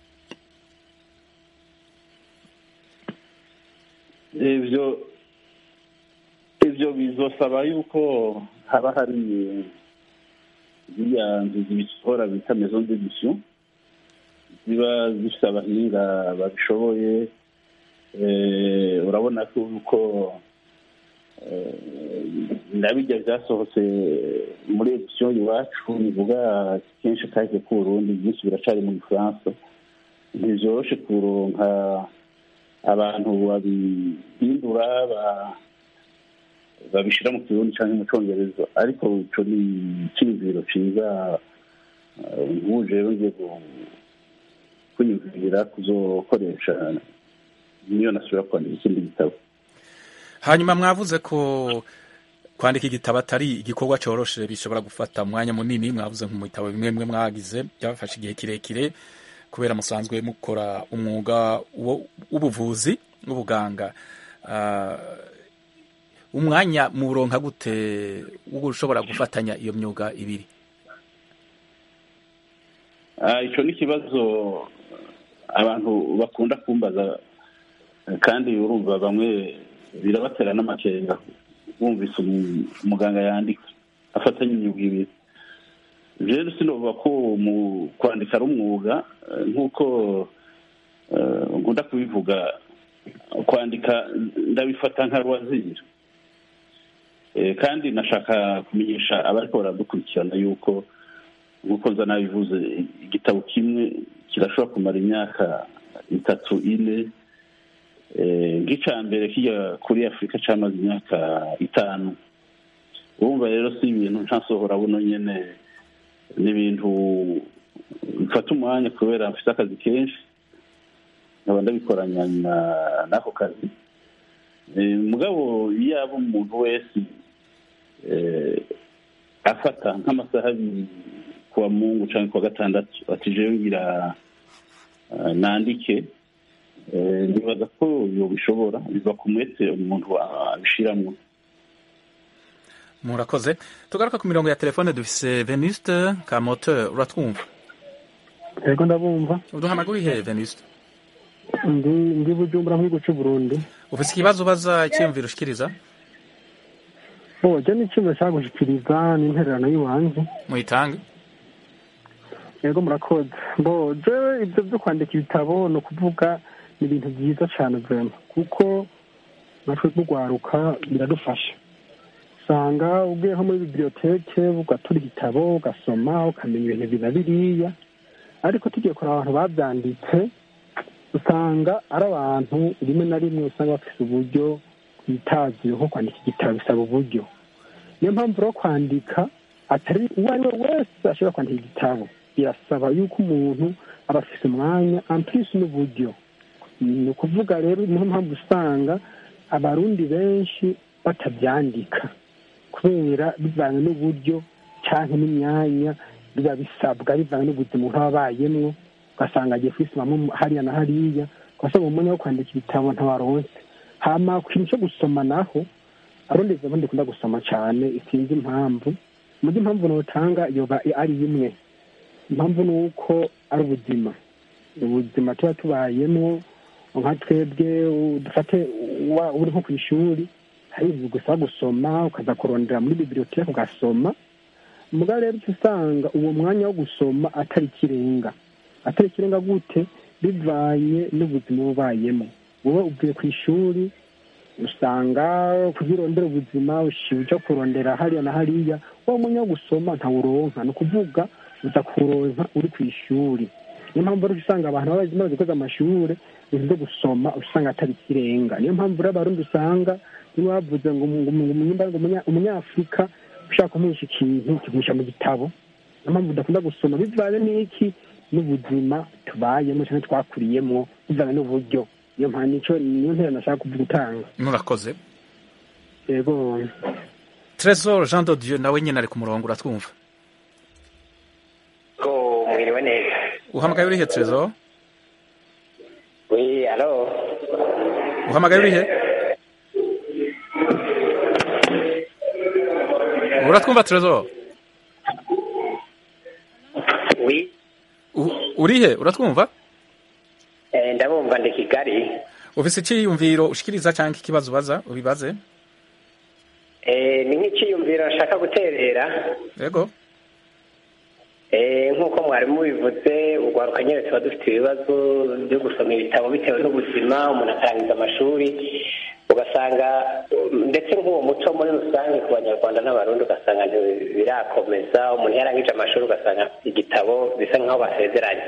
ivyo ivyo bizosaba yuko haba hari ziriya nzu zibisohora bita maison d'édition ziba zifite abahinga babishoboye Eh, urabona ko yuko eh, nabirya vyasohotse muri edition iwacu bivuga kenshi kahise k'uburundi byinshi biracari mu gifaransa ntivyoroshe kuronka abantu babihindura ba- babishira mu kirundi canke mu congereza ariko ico ni iciyumviro ciza eh, nk'ubu rero ngiye gu- kwiyumvira kuzokoresha niyo nasubira kwandika ikindi gitabo hanyuma mwavuze ko kwandika igitabo atari igikorwa cyoroshe bishobora gufata umwanya munini mwavuze nko mu bitabo bimwe bimwe mwagize byafashe igihe kirekire kubera musanzwe mukora umwuga wo- w'ubuvuzi w'ubuganga Ah, umwanya muronka gute wo ushobora gufatanya iyo myuga ibiri Ah, icyo ni ikibazo abantu bakunda kumbaza eh, kandi urumva bamwe birabatera n'amakenga bumvise umu- umuganga yandika afatanya imyuga ibiri rero sinovuga ko mu kwandika ari umwuga eh, nk'uko eh, nkunda kubivuga kwandika ndabifata nka rwazira Eh, kandi nashaka kumenyesha abariko baradukurikirana yuko nk'uko nza nabivuze igitabo kimwe kirashobora kumara imyaka itatu ine Eh, nk'icya mbere kijya kuri afurika cyamaze imyaka itanu urumva rero si ibintu ntasohora buno nyene ni ibintu bifata umwanya kubera mfite akazi kenshi nkaba ndabikoranya na- n'ako kazi Eh, mugabo iyo yaba umuntu wese eh, afata nk'amasaha abiri kuwa mungu cyangwa kuwa gatandatu ati jewe ngira ah, nandike Eh, nibaza ko yobishobora biva ku mwete umuntu abishiramwo murakoze tugaruka ku mirongo ya telefone dufise venuste kamoteur uratwumva yego ndabumva uduhamagara urihe venuste ndi ndi bujumbura mu gihugu cy'u burundi ufise ikibazo ubaza icyiyumviro ushikiriza bo je n'icyuma cya gushikiriza n'intererano y'iwanjye muyitange yego murakoze bo jewe ibyo byo kwandika ibitabo ni ukuvuga ni ibintu byiza cyane vrema kuko natwe rwaruka biradufasha usanga ugiye nko muri biblioteke ugatura igitabo ugasoma ukamenya ibintu ibi na biriya ariko tugiye kureba abantu babyanditse usanga ari abantu rimwe na rimwe usanga bafite uburyo bwitaziye nko kwandika igitabo bisaba uburyo niyo mpamvu rero kwandika atari uwo ari we wese ashobora kwandika igitabo birasaba yuko umuntu aba afite umwanya ampurisi n'uburyo ni ukuvuga rero niyo mpamvu usanga abarundi benshi batabyandika kubera bivanye n'uburyo cyangwa n'imyanya biba bisabwa bivanye n'ubuzima umuntu aba abayemwo ugasanga agiye kwisomamo hariya na hariya ugasanga umwanya wo kwandika ibitabo ntawaronse hama ku kintu cyo gusoma naho arondeza abundi kunda gusoma cyane sinzi impamvu muri impamvu notanga yoba ari imwe impamvu ni uko ari ubuzima ubuzima tuba tubayemo nka twebwe dufate uri nko ku ishuri hari ibintu gusaba gusoma ukaza kurondera muri bibiliyoteke ugasoma mugabo rero uca usanga uwo mwanya wo gusoma atari ikirenga atari ikirenga gute bivanye n'ubuzima uba ubayemo wowe uvuye ku ishuri usanga kuzirondera ubuzima uja kurondera hariya na hariya wa mwanya wo gusoma ntawuronka ni ukuvuga uza kuronka uri ku ishuri niyo mpamvu rero usanga abantu baba bamaze koza amashuri ibintu byo gusoma usanga atari ikirenga niyo mpamvu rero abarundi usanga niba bavuze ngo umunyafurika ushaka kumuhisha ikintu kiguhisha mu gitabo niyo mpamvu udakunda gusoma bivanye n'iki n'ubuzima tubayemo cyangwa twakuriyemo bivanye n'uburyo niyo mpamvu nicyo niyo ntera nashaka gutanga murakoze yego tresor jean de dieu nawe nyine ari ku murongo uratwumva ko mwiriwe neza uhamagaye urihe tresor oui alo uhamagaye urihe uratwumva tresor oui urihe uratwumva eh ndabumva ndi kigali ufise icyiyumviro ushikiriza cyangwa ikibazo ubaza ubibaze eh ni nk'ikiyumviro nshaka guterera yego eh nk'uko mwari mubivuze urwaruka nyine tuba dufite ibibazo byo gusoma ibitabo bitewe n'ubuzima umuntu akarangiza amashuri ugasanga ndetse nk'uwo muco muri rusange ku banyarwanda n'abarundi ugasanga birakomeza umuntu yarangije amashuri ugasanga igitabo bisa nk'aho basezeranye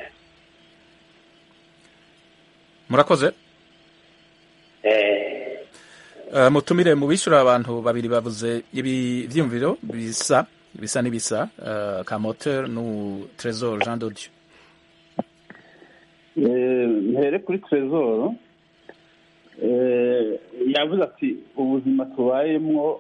murakoze mutumire mu bishyura abantu babiri bavuze ibi byiyumviro bisa bisa n'ibisa ka moteur n'u trésor jean dodieu mpere kuri trésor yavuze ati ubuzima tubayemwo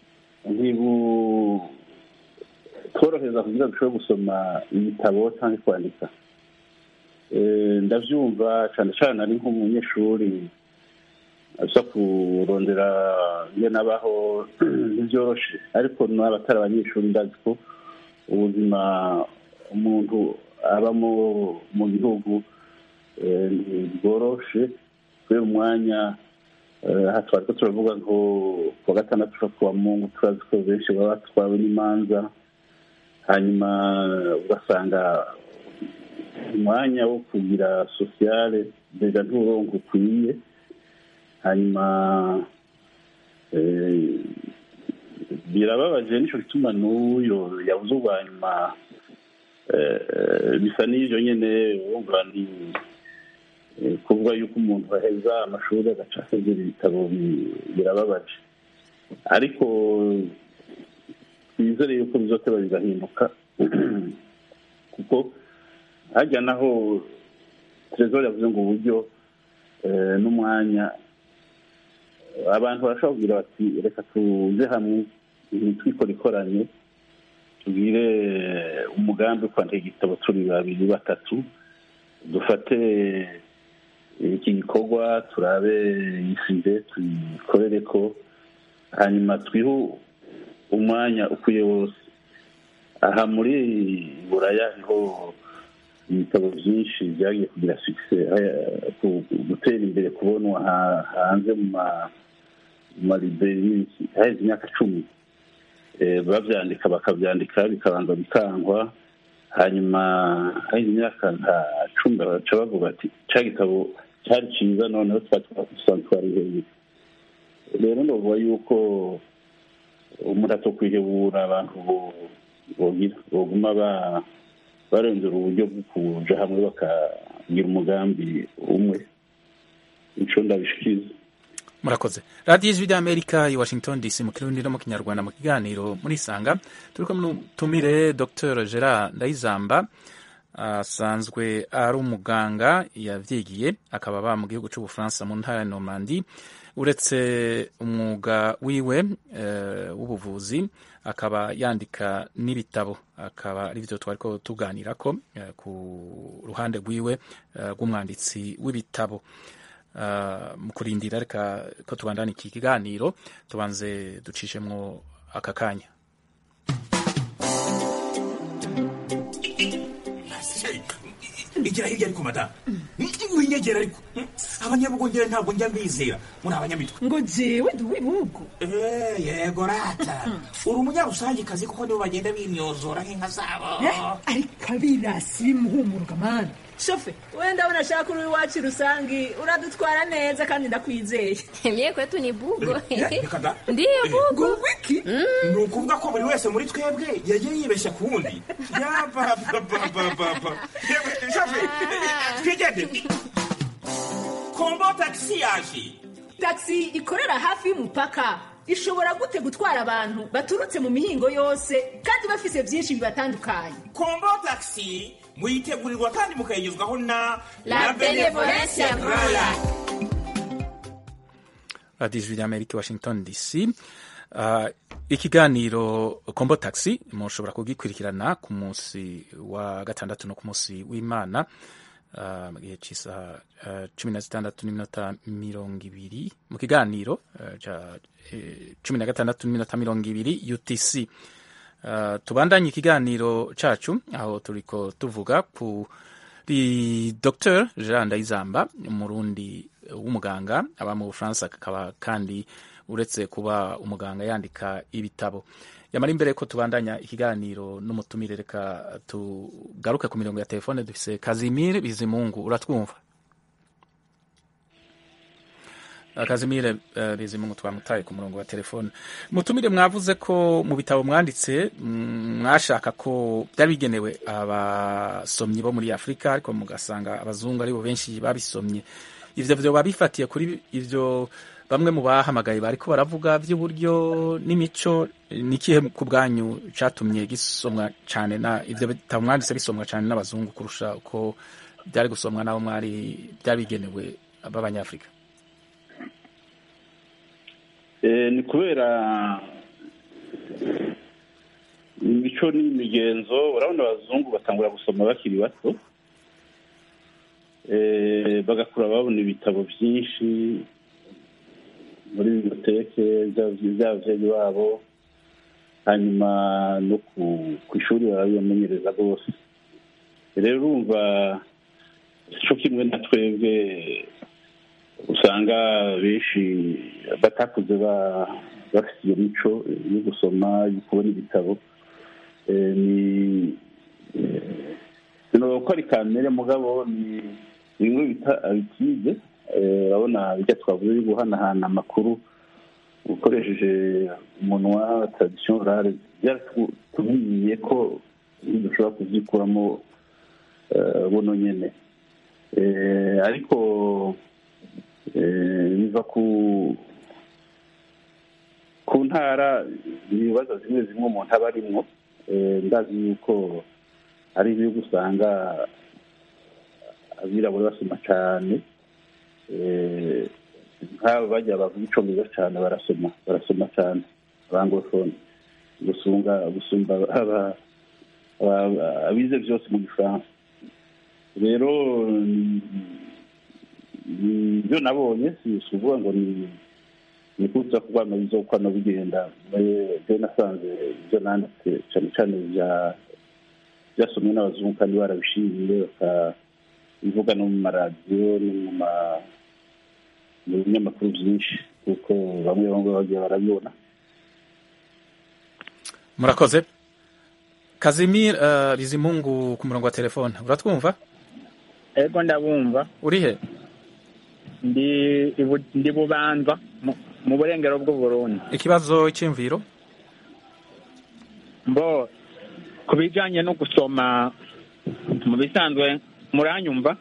ntibutworohereza kugira ngo dushobore gusoma ibitabo cyangwa kwandika Eh, ndabyumva cyane cyane ari nk'umunyeshuri aza kurondera ingene abaho ntibyoroshe ariko n'abatari abanyeshuri ndazi ko ubuzima umuntu abamo mu gihugu eh, ntibworoshe kubera umwanya eh, aha twari ko turavuga ngo ku wa gatandatu ushobora kuwa mungu turazi ko benshi baba batwawe n'imanza hanyuma ugasanga umwanya wo kugira sosiyale mbega nturongo ukwiye hanyuma eh, birababaje nico gituma n'uyo yabuze ubwa nyuma eh, bisa n'ivyo nyene wumva ni eh, kuvuga yuko umuntu aheza amashuri agaca asezera ibitabo bi- birababaje ariko twizere yuko bizoteba bigahinduka kuko hajya naho trezor yavuze ngo uburyo eh, n'umwanya abantu barashobora kugira bati reka tuze hamwe twikora ikoranye tugire umugambi wo kwandika igitabo turi babiri batatu dufate iki gikorwa turabe isize tuyikorere ko hanyuma twihe umwanya ukwiye wose aha muri buraya niho ibitabo byinshi byagiye kugira fikise gutera imbere kubonwa ha- hanze mu ma- mu mariberi haheze imyaka cumi Eh, babyandika bakabyandika bikabanza bikangwa hanyuma haheze imyaka nka cumi baca bavuga ati cya gitabo cyari cyiza noneho twari twarihebye rero ndavuga yuko umuntu atokwihebura abantu bo- bogira boguma ba- barondera uburyo bwo kuja hamwe bakagira umugambi umwe ico ndabishikiriza murakoze radiyo ijwi ry'amerika i washington dc mu kirundi no mu kinyarwanda mu kiganiro muri sanga turi kumwe n'umutumire dr gerard ndayizamba asanzwe ari umuganga yavyigiye akaba aba mu gihugu c'ubufaransa mu ntara ya normandi uretse umwuga wiwe eh, w'ubuvuzi akaba yandika n'ibitabo akaba ari byo twariko tuganirako eh, ku ruhande rwiwe eh, rw'umwanditsi w'ibitabo Uh, mu kurindira reka ko tubandana iki kiganiro tubanze ducishemwo aka kanya igira hirya ariko madamu winyegera ariko abanyabugongera ntabwo njya mbizera muri abanyamitwe ngo jewe ndi uw'ibihugu Eh, yego rata uri umunyarusangikazi kuko nibo bagenda bimyozora nk'inka zabo ariko abirasi bimuhumuruka mani shofe wenda ndabona ashaka uri iwacu rusangi uradutwara neza kandi ndakwizeye Mie kwetu ni bugo. reka da Ndiyo bugo. wiki ni ukuvuga ko buri wese muri twebwe yagiye yibeshya ku wundi yabababababa shafe twigende kombo tagisi yaje taxi ikorera hafi y'umupaka ishobora gute gutwara abantu baturutse mu mihingo yose kandi bafise byinshi bibatandukanye kombo tagisi muyitegurirwa kandi mukayigezwaho na La Benevolencia Royal. radiyo ijwi ry'amerika i washington dc Uh, ikiganiro kombo taxi mushobora kugikurikirana ku munsi wa gatandatu no ku munsi w'imana uh, mu gihe cy'isaha uh, cumi na zitandatu n'iminota mirongo ibiri mu kiganiro uh, ca eh, cumi na gatandatu n'iminota mirongo ibiri utc uh, tubandanye ikiganiro cacu aho turiko tuvuga ku ri dr jean ndayizamba umurundi w'umuganga aba mu bufaransa akaba kandi uretse kuba umuganga yandika ibitabo yamara imbere ko tubandanya ikiganiro n'umutumire reka tugaruke ku mirongo ya telefone dufise kazimire bizimungu uratwumva kazimire uh, bizimungu twamutaye ku murongo wa telefone mutumire mwavuze ko mu bitabo mwanditse mm, mwashaka ko byari bigenewe abasomyi bo muri afurika ariko mugasanga abazungu aribo benshi babisomye ivyo vyoba bifatiye kuri ivyo bamwe mu bahamagaye bariko baravuga by'uburyo n'imico nikihe ku bwanyu catumye gisomwa cane na ivyo bitabo mwanditse bisomwa cane n'abazungu kurusha uko byari gusomwa n'abo mwari byari bigenewe b'abanyafurika Eh, ni kubera imico n'imigenzo urabona abazungu batangura gusoma bakiri bato Eh, bagakura babona ibitabo byinshi muri biblioteke by'ababyeyi babo hanyuma no ku ku ishuri barabibamenyereza rwose rero urumva cyo kimwe na twebwe usanga benshi batakuze ba- bafite iyo mico yo gusoma yo kubona ibitabo Eh, ni sinoba ko ari kamere mugabo ni bimwe bita abitide urabona bijya twavuze yo guhanahana amakuru ukoresheje umunwa tradisiyo rare byaratumiye ko dushobora kubyikuramo eh, buno nyene Eh, ariko eh, biva ku ku ntara ibibazo zimwe zimwe umuntu aba arimwo Eh, ndazi yuko hari ibihugu usanga abirabura basoma cyane Eh, nk'abo bajya bavuga icongereza cyane barasoma barasoma cyane abangofone gusunga gusumba aba- aba- abize byose mu gifaransa rero ni- ni ibyo nabonye si si ukuvuga ngo ni ni kuza kubana bizokwano bigenda byo nasanze ibyo nanditse cyane cyane bya byasomwe n'abazungu kandi barabishimiye bakabivuga no mu maradiyo no mu ma mu binyamakuru byinshi kuko bamwe bamwe bagiye barabibona murakoze kazimir uh, bizimungu ku murongo wa telefone uratwumva ego ndabumva uri he ndi ibu- ndi bubanza mu- mu burengero bw'uburundi ikibazo cy'imviro mbo ku bijanye no gusoma mu bisanzwe muranyumva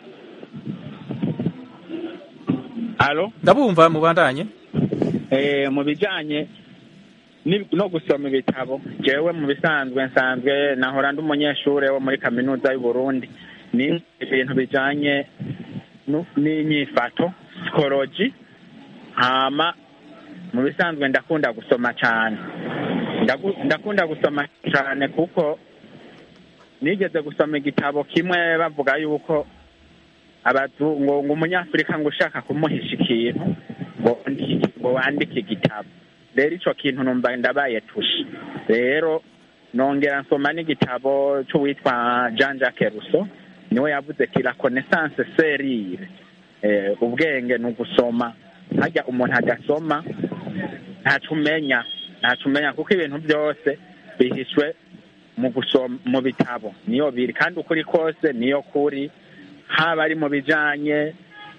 alo ndabumva mubandanye eh, mu bijanye ni- no gusoma ibitabo jewe mu bisanzwe nsanzwe nahora ndi umunyeshure wo muri kaminuza y'uburundi ni ibintu bijanye nu- n'inyifato psikoloji hama mu bisanzwe ndakunda gusoma cyane Ndagu- ndakunda gusoma cyane kuko nigeze gusoma igitabo kimwe bavuga yuko abazungu ngo ngo umunyafurika ngo ushaka kumuhisha ikintu ngo wandike- ngo wandike igitabo rero ico kintu numva ndabaye tushe rero nongera nsoma n'igitabo c'uwitwa jean jacques rousseau niwe yavuze ki la connaissance serire eh, ubwenge ni ugusoma harya umuntu adasoma ntaco umenya ntaco umenya kuko ibintu byose bihishwe mu gusoma mu bitabo niyo biri kandi ukuri kose niyo kuri haba ari mu bijanye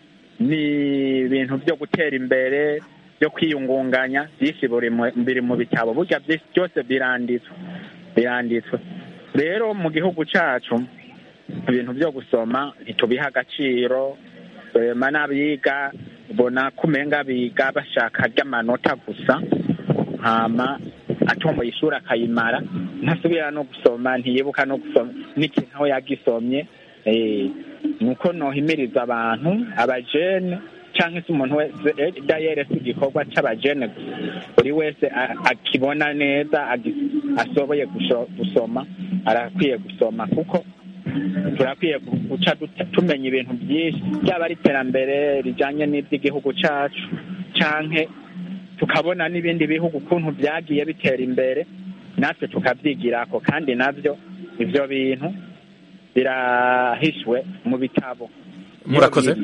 n'ibintu byo gutera imbere byo kwiyungunganya byinshi buri mu- biri mu bitabo burya byinshi byose biranditswe biranditswe rero mu gihugu cacu ibintu byo gusoma ntitubiha agaciro ema n'abiga ubona ko umenga biga bashaka ry'amanota gusa hama atomboye ishuri akayimara ntasubira no gusoma ntiyibuka no gusoma n'ikintu aho yagisomye eh, nuko nohimiriza abantu abajene cyangwa se umuntu wese eh, dayere si igikorwa c'abajene gusa buri wese a- akibona neza agi- asoboye gusho- gusoma arakwiye gusoma kuko turakwiye gu- guca duta- tumenya ibintu byinshi byaba ari iterambere rijanye n'iby'igihugu cacu canke tukabona n'ibindi bihugu ukuntu byagiye bitera imbere natwe tukabyigirako kandi nabyo ivyo bintu birahishwe mu bitabo murakoze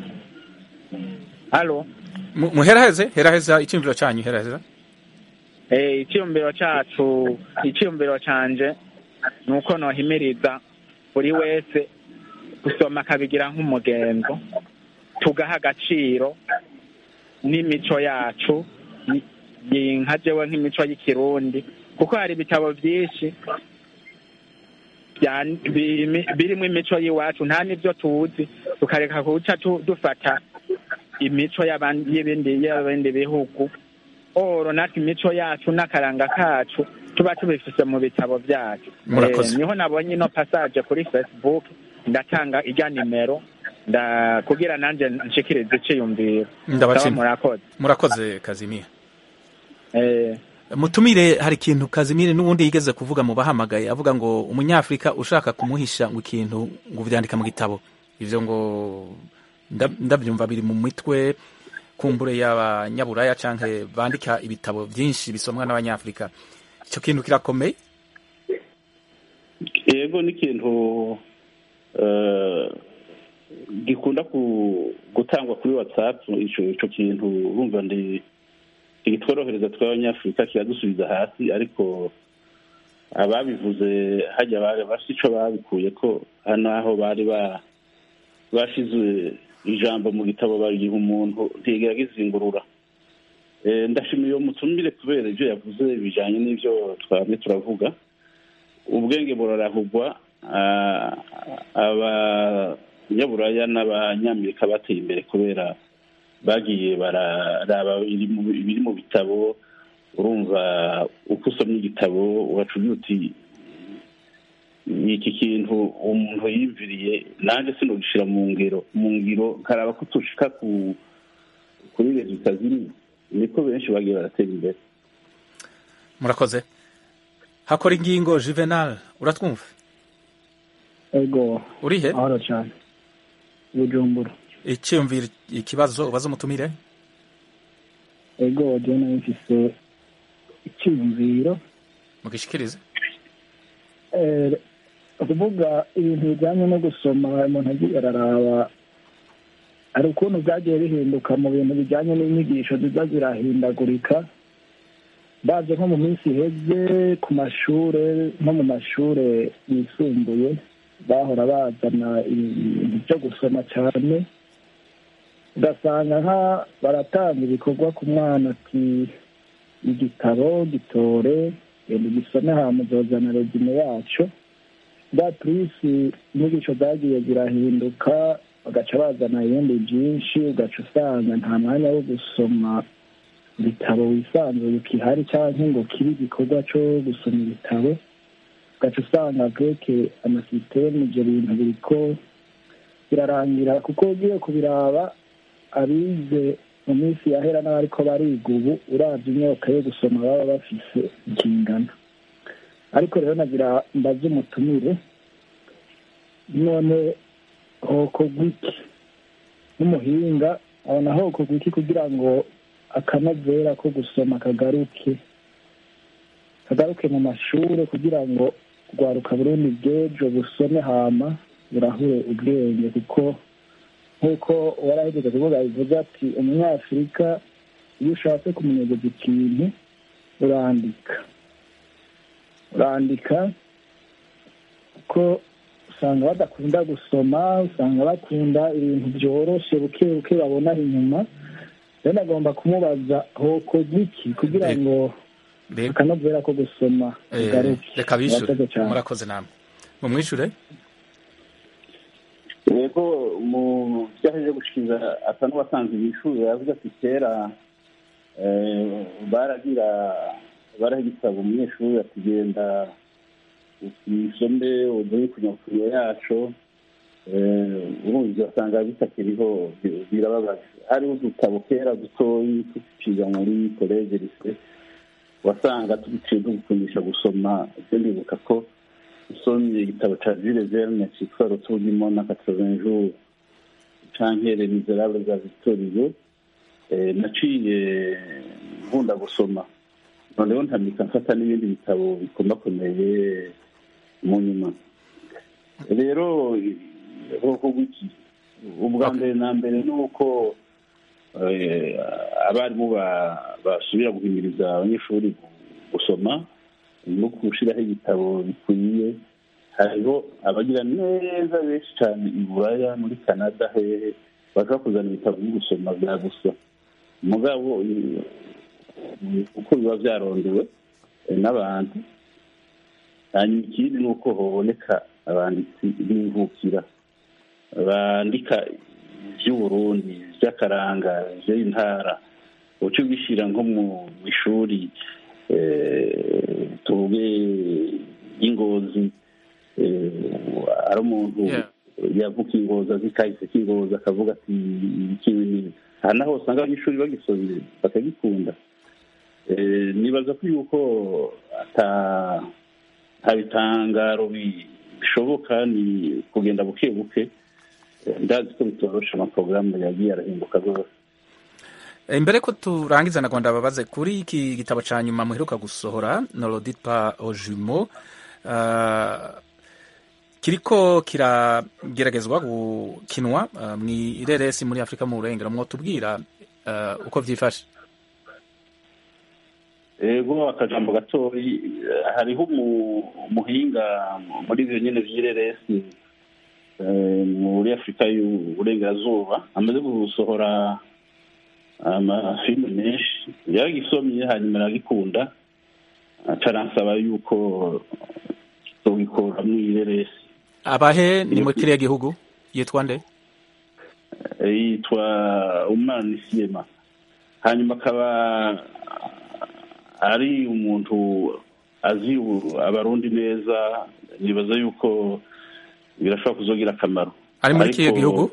halo Mu- muheraheze heraheza icyumviro cyanyu heraheza Eh, icyiyumviro cacu icyiyumviro canje ni uko nohimiriza buri wese gusoma akabigira nk'umugenzo tugaha agaciro n'imico yacu ni- ni nka jewe nk'imico y'ikirundi kuko hari ibitabo byinshi bya- birimi- birimo imico y'iwacu nta n'ibyo tuzi tukareka kuca tu- dufata imico y'aban- y'ibindi y'ibindi bihugu oro natwe imico yacu n'akaranga kacu tuba tubifise mu bitabo byacu Murakoze. Eh, niho nabonye ino passage kuri facebook ndatanga ijya nimero nda kugira nanje nshikirize iciyumviro Ndabashimira. Sawa, murakoze murakoze kazimir eh, mutumire hari ikintu kazimire n'ubundi yigeze kuvuga mu bahamagaye avuga ngo umunyafurika ushaka kumuhisha ngo ikintu ngo uvyandika mu gitabo ivyo ngo nda- ndavyumva biri mu mitwe kumbure y'abanyaburaya canke bandika ibitabo vyinshi bisomwa n'abanyafurika ico kintu kirakomeye yego ni ikintu eh, gikunda ku- gutangwa kuri whatsapp ico ico kintu urumva ndi igitworohereza tw'abanyafurika kiradusubiza hasi ariko ababivuze hajya bari bafite ico babikuye ko hano aho bari ba bashize ijambo mu gitabo bagiha umuntu ntigera gizingurura Eh, ndashimiye uwo mutumire kubera ibyo yavuze bijanye n'ivyo twamye turavuga ubwenge burarahugwa ah, abanyaburaya n'abanyamerika bateye imbere kubera bagiye bararaba ibiri mu- ibiri mu bitabo urumva uko usomye igitabo ugaca ugira uti iki kintu umuntu yiyumviriye nanjye sinogishira mu ngiro mu ngiro nkaraba ko tushika ku kuri rezita zimwe niko benshi bagiye baratera imbere murakoze hakora ingingo juvenal uratwumva ego urihe ahora cyane bujumbura icyumvira ikibazo ubaza umutumire ego jena mfise icyiyumviro mugishikirize Eh, kuvuga ibintu bijyanye no gusoma umuntu agiye araraba hari ukuntu byagiye bihinduka mu bintu bijyanye n'inyigisho ziza zirahindagurika baje nko mu minsi iheze ku mashure nko mu mashure yisumbuye bahora bazana ibintu byo gusoma cyane ugasanga nka baratanga ibikorwa ku mwana ati igitabo gitore genda ugisome hama uzozana rezime yacu bwa turisi inyigisho zagiye zirahinduka bagaca bazana ibindi byinshi ugaca usanga nta mwanya wo gusoma ibitabo wisanzuye ukihari cyangwa ngo kibe igikorwa cyo gusoma ibitabo ugaca usanga bweke amasisiteme ibyo bintu biriko birarangira kuko ugiye kubiraba abize mu minsi yahera n'abariko bariga ubu uravye imyaka yo gusoma baba bafise ikingana ariko rero nagira mbaze umutumire none hokorwa iki n'umuhinga abona hokorwa iki kugira ngo akanovera ko gusoma kagaruke kagaruke mu mashure kugira ngo rwaruka burundi bw'ejo busome hama burahure ubwenge kuko nk'uko warahejeje kuvuga bivuze ati umunyafurika iyo ushatse kumenyereza ikintu urandika urandika kuko usanga badakunda gusoma usanga bakunda ibintu byoroshe buke buke babona inyuma rero agomba kumubaza hokorwa iki kugira ngo akanovera ko gusoma Eh, bigaruke reka bishure Murakoze cyane. murakoze namwe mumwishure yego mu byo aheje gushikiriza asa n'uwasanze ibishuri yavuze ati kera eh, baragira baraha igitabo umunyeshuri ati genda usome uduhe kunyakuriyo yacu eh, urumva ugasanga bitakiriho bi- birababaje hariho udutabo kera dutoyi tuciga muri koleje rise wasanga tuduciye tugukundisha gusoma ibyo ndibuka ko usomye igitabo ca Jules Verne citwa Retour du monde en 80 jours canke Les Miserables za Victor Hugo eh, naciye nkunda gusoma noneho ntamika mfata n'ibindi bitabo bikomakomeye mu nyuma rero ubwoko bw'iki ubwa mbere na mbere ni uko eh, abarimu ba- basubira guhimiriza abanyeshuri gusoma no gushyiraho ibitabo bikwiye hariho abagira neza benshi cyane i buraya muri canada hehe bashobora kuzana ibitabo byo gusoma bya gusa mugabo eh, uko biba byarondewe eh, n'abantu hanyuma ikindi ni uko haboneka abanditsi b'imvukira bandika iby'uburundi iby'akaranga iby'intara uca ubishyira nko mu ishuri eh, tuvuge y'ingozi eh, ari umuntu yavuka ingozi azi kahise k'ingozi akavuga ati iki ni aha naho usanga abanyeshuri bagisomye bakagikunda Eh, nibaza ko yuko ata nta bitangaro bi- bishoboka ni kugenda buke buke Eh, ndazi ko bitorosha amaporogaramu yagiye arahinduka rwose Eh, imbere ko turangiza na Rwanda babaze kuri iki gitabo ca nyuma muheruka gusohora Nolodipa Ojumo uh, kiriko kirageragezwa gukinwa uh, mw'ireresi muri Afrika mu burengero mwotubwira uh, uko vyifashe ego akajambo gatoyi eh, hariho umu- umuhinga muri ivyo nyene vy'ireresi eh, muri afurika y'uburengerazuba amaze gusohora amafilime menshi yaragisomye hanyuma aragikunda aca aransaba yuko tugikora mw'ireresi abahe ni muri kiriya gihugu yitwa nde Eh, yitwa umana isiyema hanyuma akaba ari umuntu azi u- abarundi neza nibaza yuko birashobora kuzogira akamaro ari muri kihe Ariko- gihugu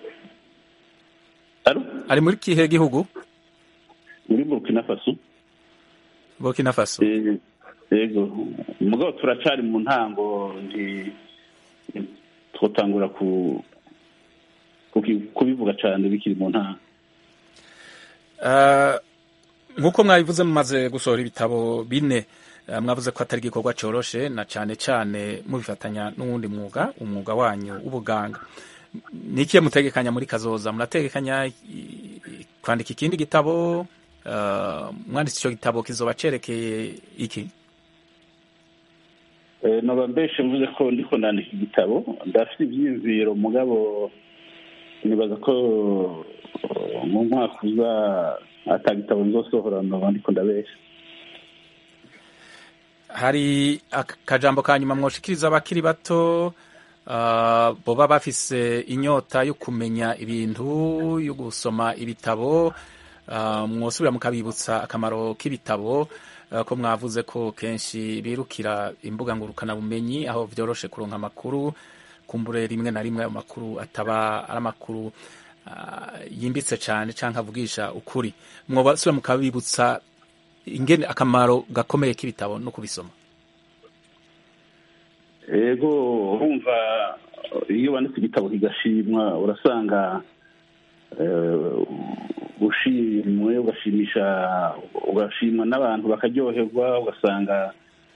Alo? ari muri kihe gihugu muri burkina faso Burkina Faso Eh, yego mugabo turacari mu ntango nti twotangura ku kuki- kubivuga cane bikiri mu ntango Uh, nk'uko mwabivuze mumaze gusohora ibitabo bine uh, mwavuze ko atari igikorwa coroshe na cane cane mubifatanya n'uwundi mwuga umwuga wanyu w'ubuganga ni ikihe mutegekanya muri kazoza murategekanya i- i- kwandika ikindi gitabo uh, mwanditse ico gitabo kizoba cerekeye iki Eh, noba mbeshe mvuze ko ndiko ndandika igitabo ndafite ivyiyumviro mugabo nibaza ko eh, mu mwaka uza ata gitabo nzosohora noba ndiko ndabesha hari akajambo ka nyuma mwoshikiriza abakiri bato uh, boba bafise inyota yo kumenya ibintu yo gusoma ibitabo uh, mwosubira mukabibutsa akamaro k'ibitabo uh, ko mwavuze ko kenshi birukira imbuga ngurukanabumenyi aho vyoroshe kuronka amakuru kumbure rimwe na rimwe ayo makuru ataba ari amakuru uh, yimbitse cane canke avugisha ukuri mwosubira mukabibutsa ingene akamaro gakomeye k'ibitabo no kubisoma ego urumva iyo wanditse igitabo kigashimwa urasanga eh, ushimwe ugashimisha ugashimwa n'abantu bakaryoherwa ugasanga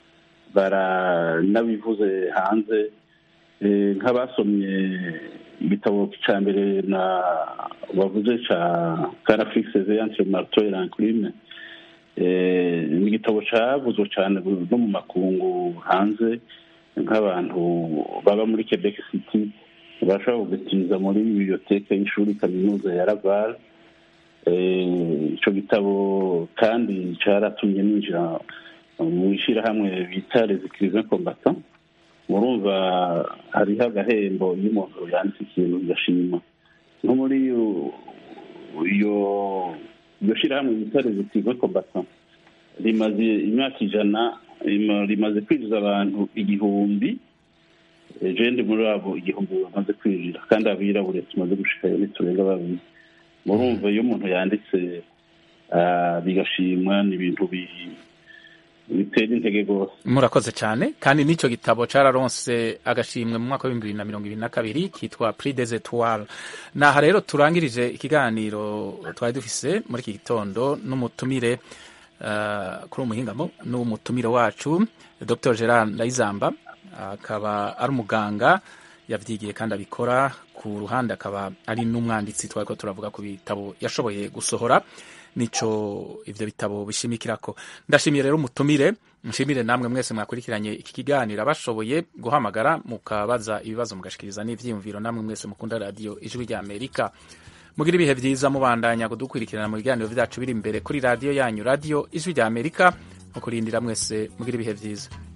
baranabivuze hanze Eh, nk'abasomye igitabo ca mbere na bavuze ca carafix entre marteau et l'enclume Eh, ni igitabo cavuzwe cane no mu makungu hanze nk'abantu baba muri quebec city bashobora kugitiriza muri biblioteke y'ishuri kaminuza ya laval Eh, ico gitabo kandi caratumye ninjira mu ishirahamwe bita les écrivains combattants murumva hariho agahembo iyo umuntu yanditse ikintu gashima nko muri iyo- iyo iryo shirahamwe bita les écrivains combattants rimaze imyaka ijana rima- rimaze kwinjiza abantu igihumbi Eh, je ndi muri abo igihumbi bamaze kwinjira kandi abirabure tumaze gushikayo ntiturenga babiri murumva iyo umuntu yanditse ah, bigashimwa ni ibintu bi- bitera intege rwose murakoze cyane kandi n'icyo gitabo cararonse agashimwe mu mwaka w'ibihumbi bibiri na mirongo ibiri na kabiri kitwa prix des etoiles naha rero turangirije ikiganiro twari dufise muri iki gitondo n'umutumire uh, kuri umuhingamo n'umutumire wacu dr gerard ndayizamba akaba ari umuganga yavyigiye kandi abikora ku ruhande akaba ari n'umwanditsi twariko turavuga ku bitabo yashoboye gusohora nico ivyo bitabo bishimikirako ndashimiye rero umutumire nshimire namwe mwese mwakurikiranye iki kiganiro abashoboye guhamagara mukabaza ibibazo mugashikiriza n'ivyiyumviro namwe mwese mukunda radio ijwi rya amerika mugira ibihe vyiza mubandanya kudukurikirana mu biganiro vyacu biri imbere kuri radio yanyu radio ijwi rya amerika mukurindira mwese mugira ibihe vyiza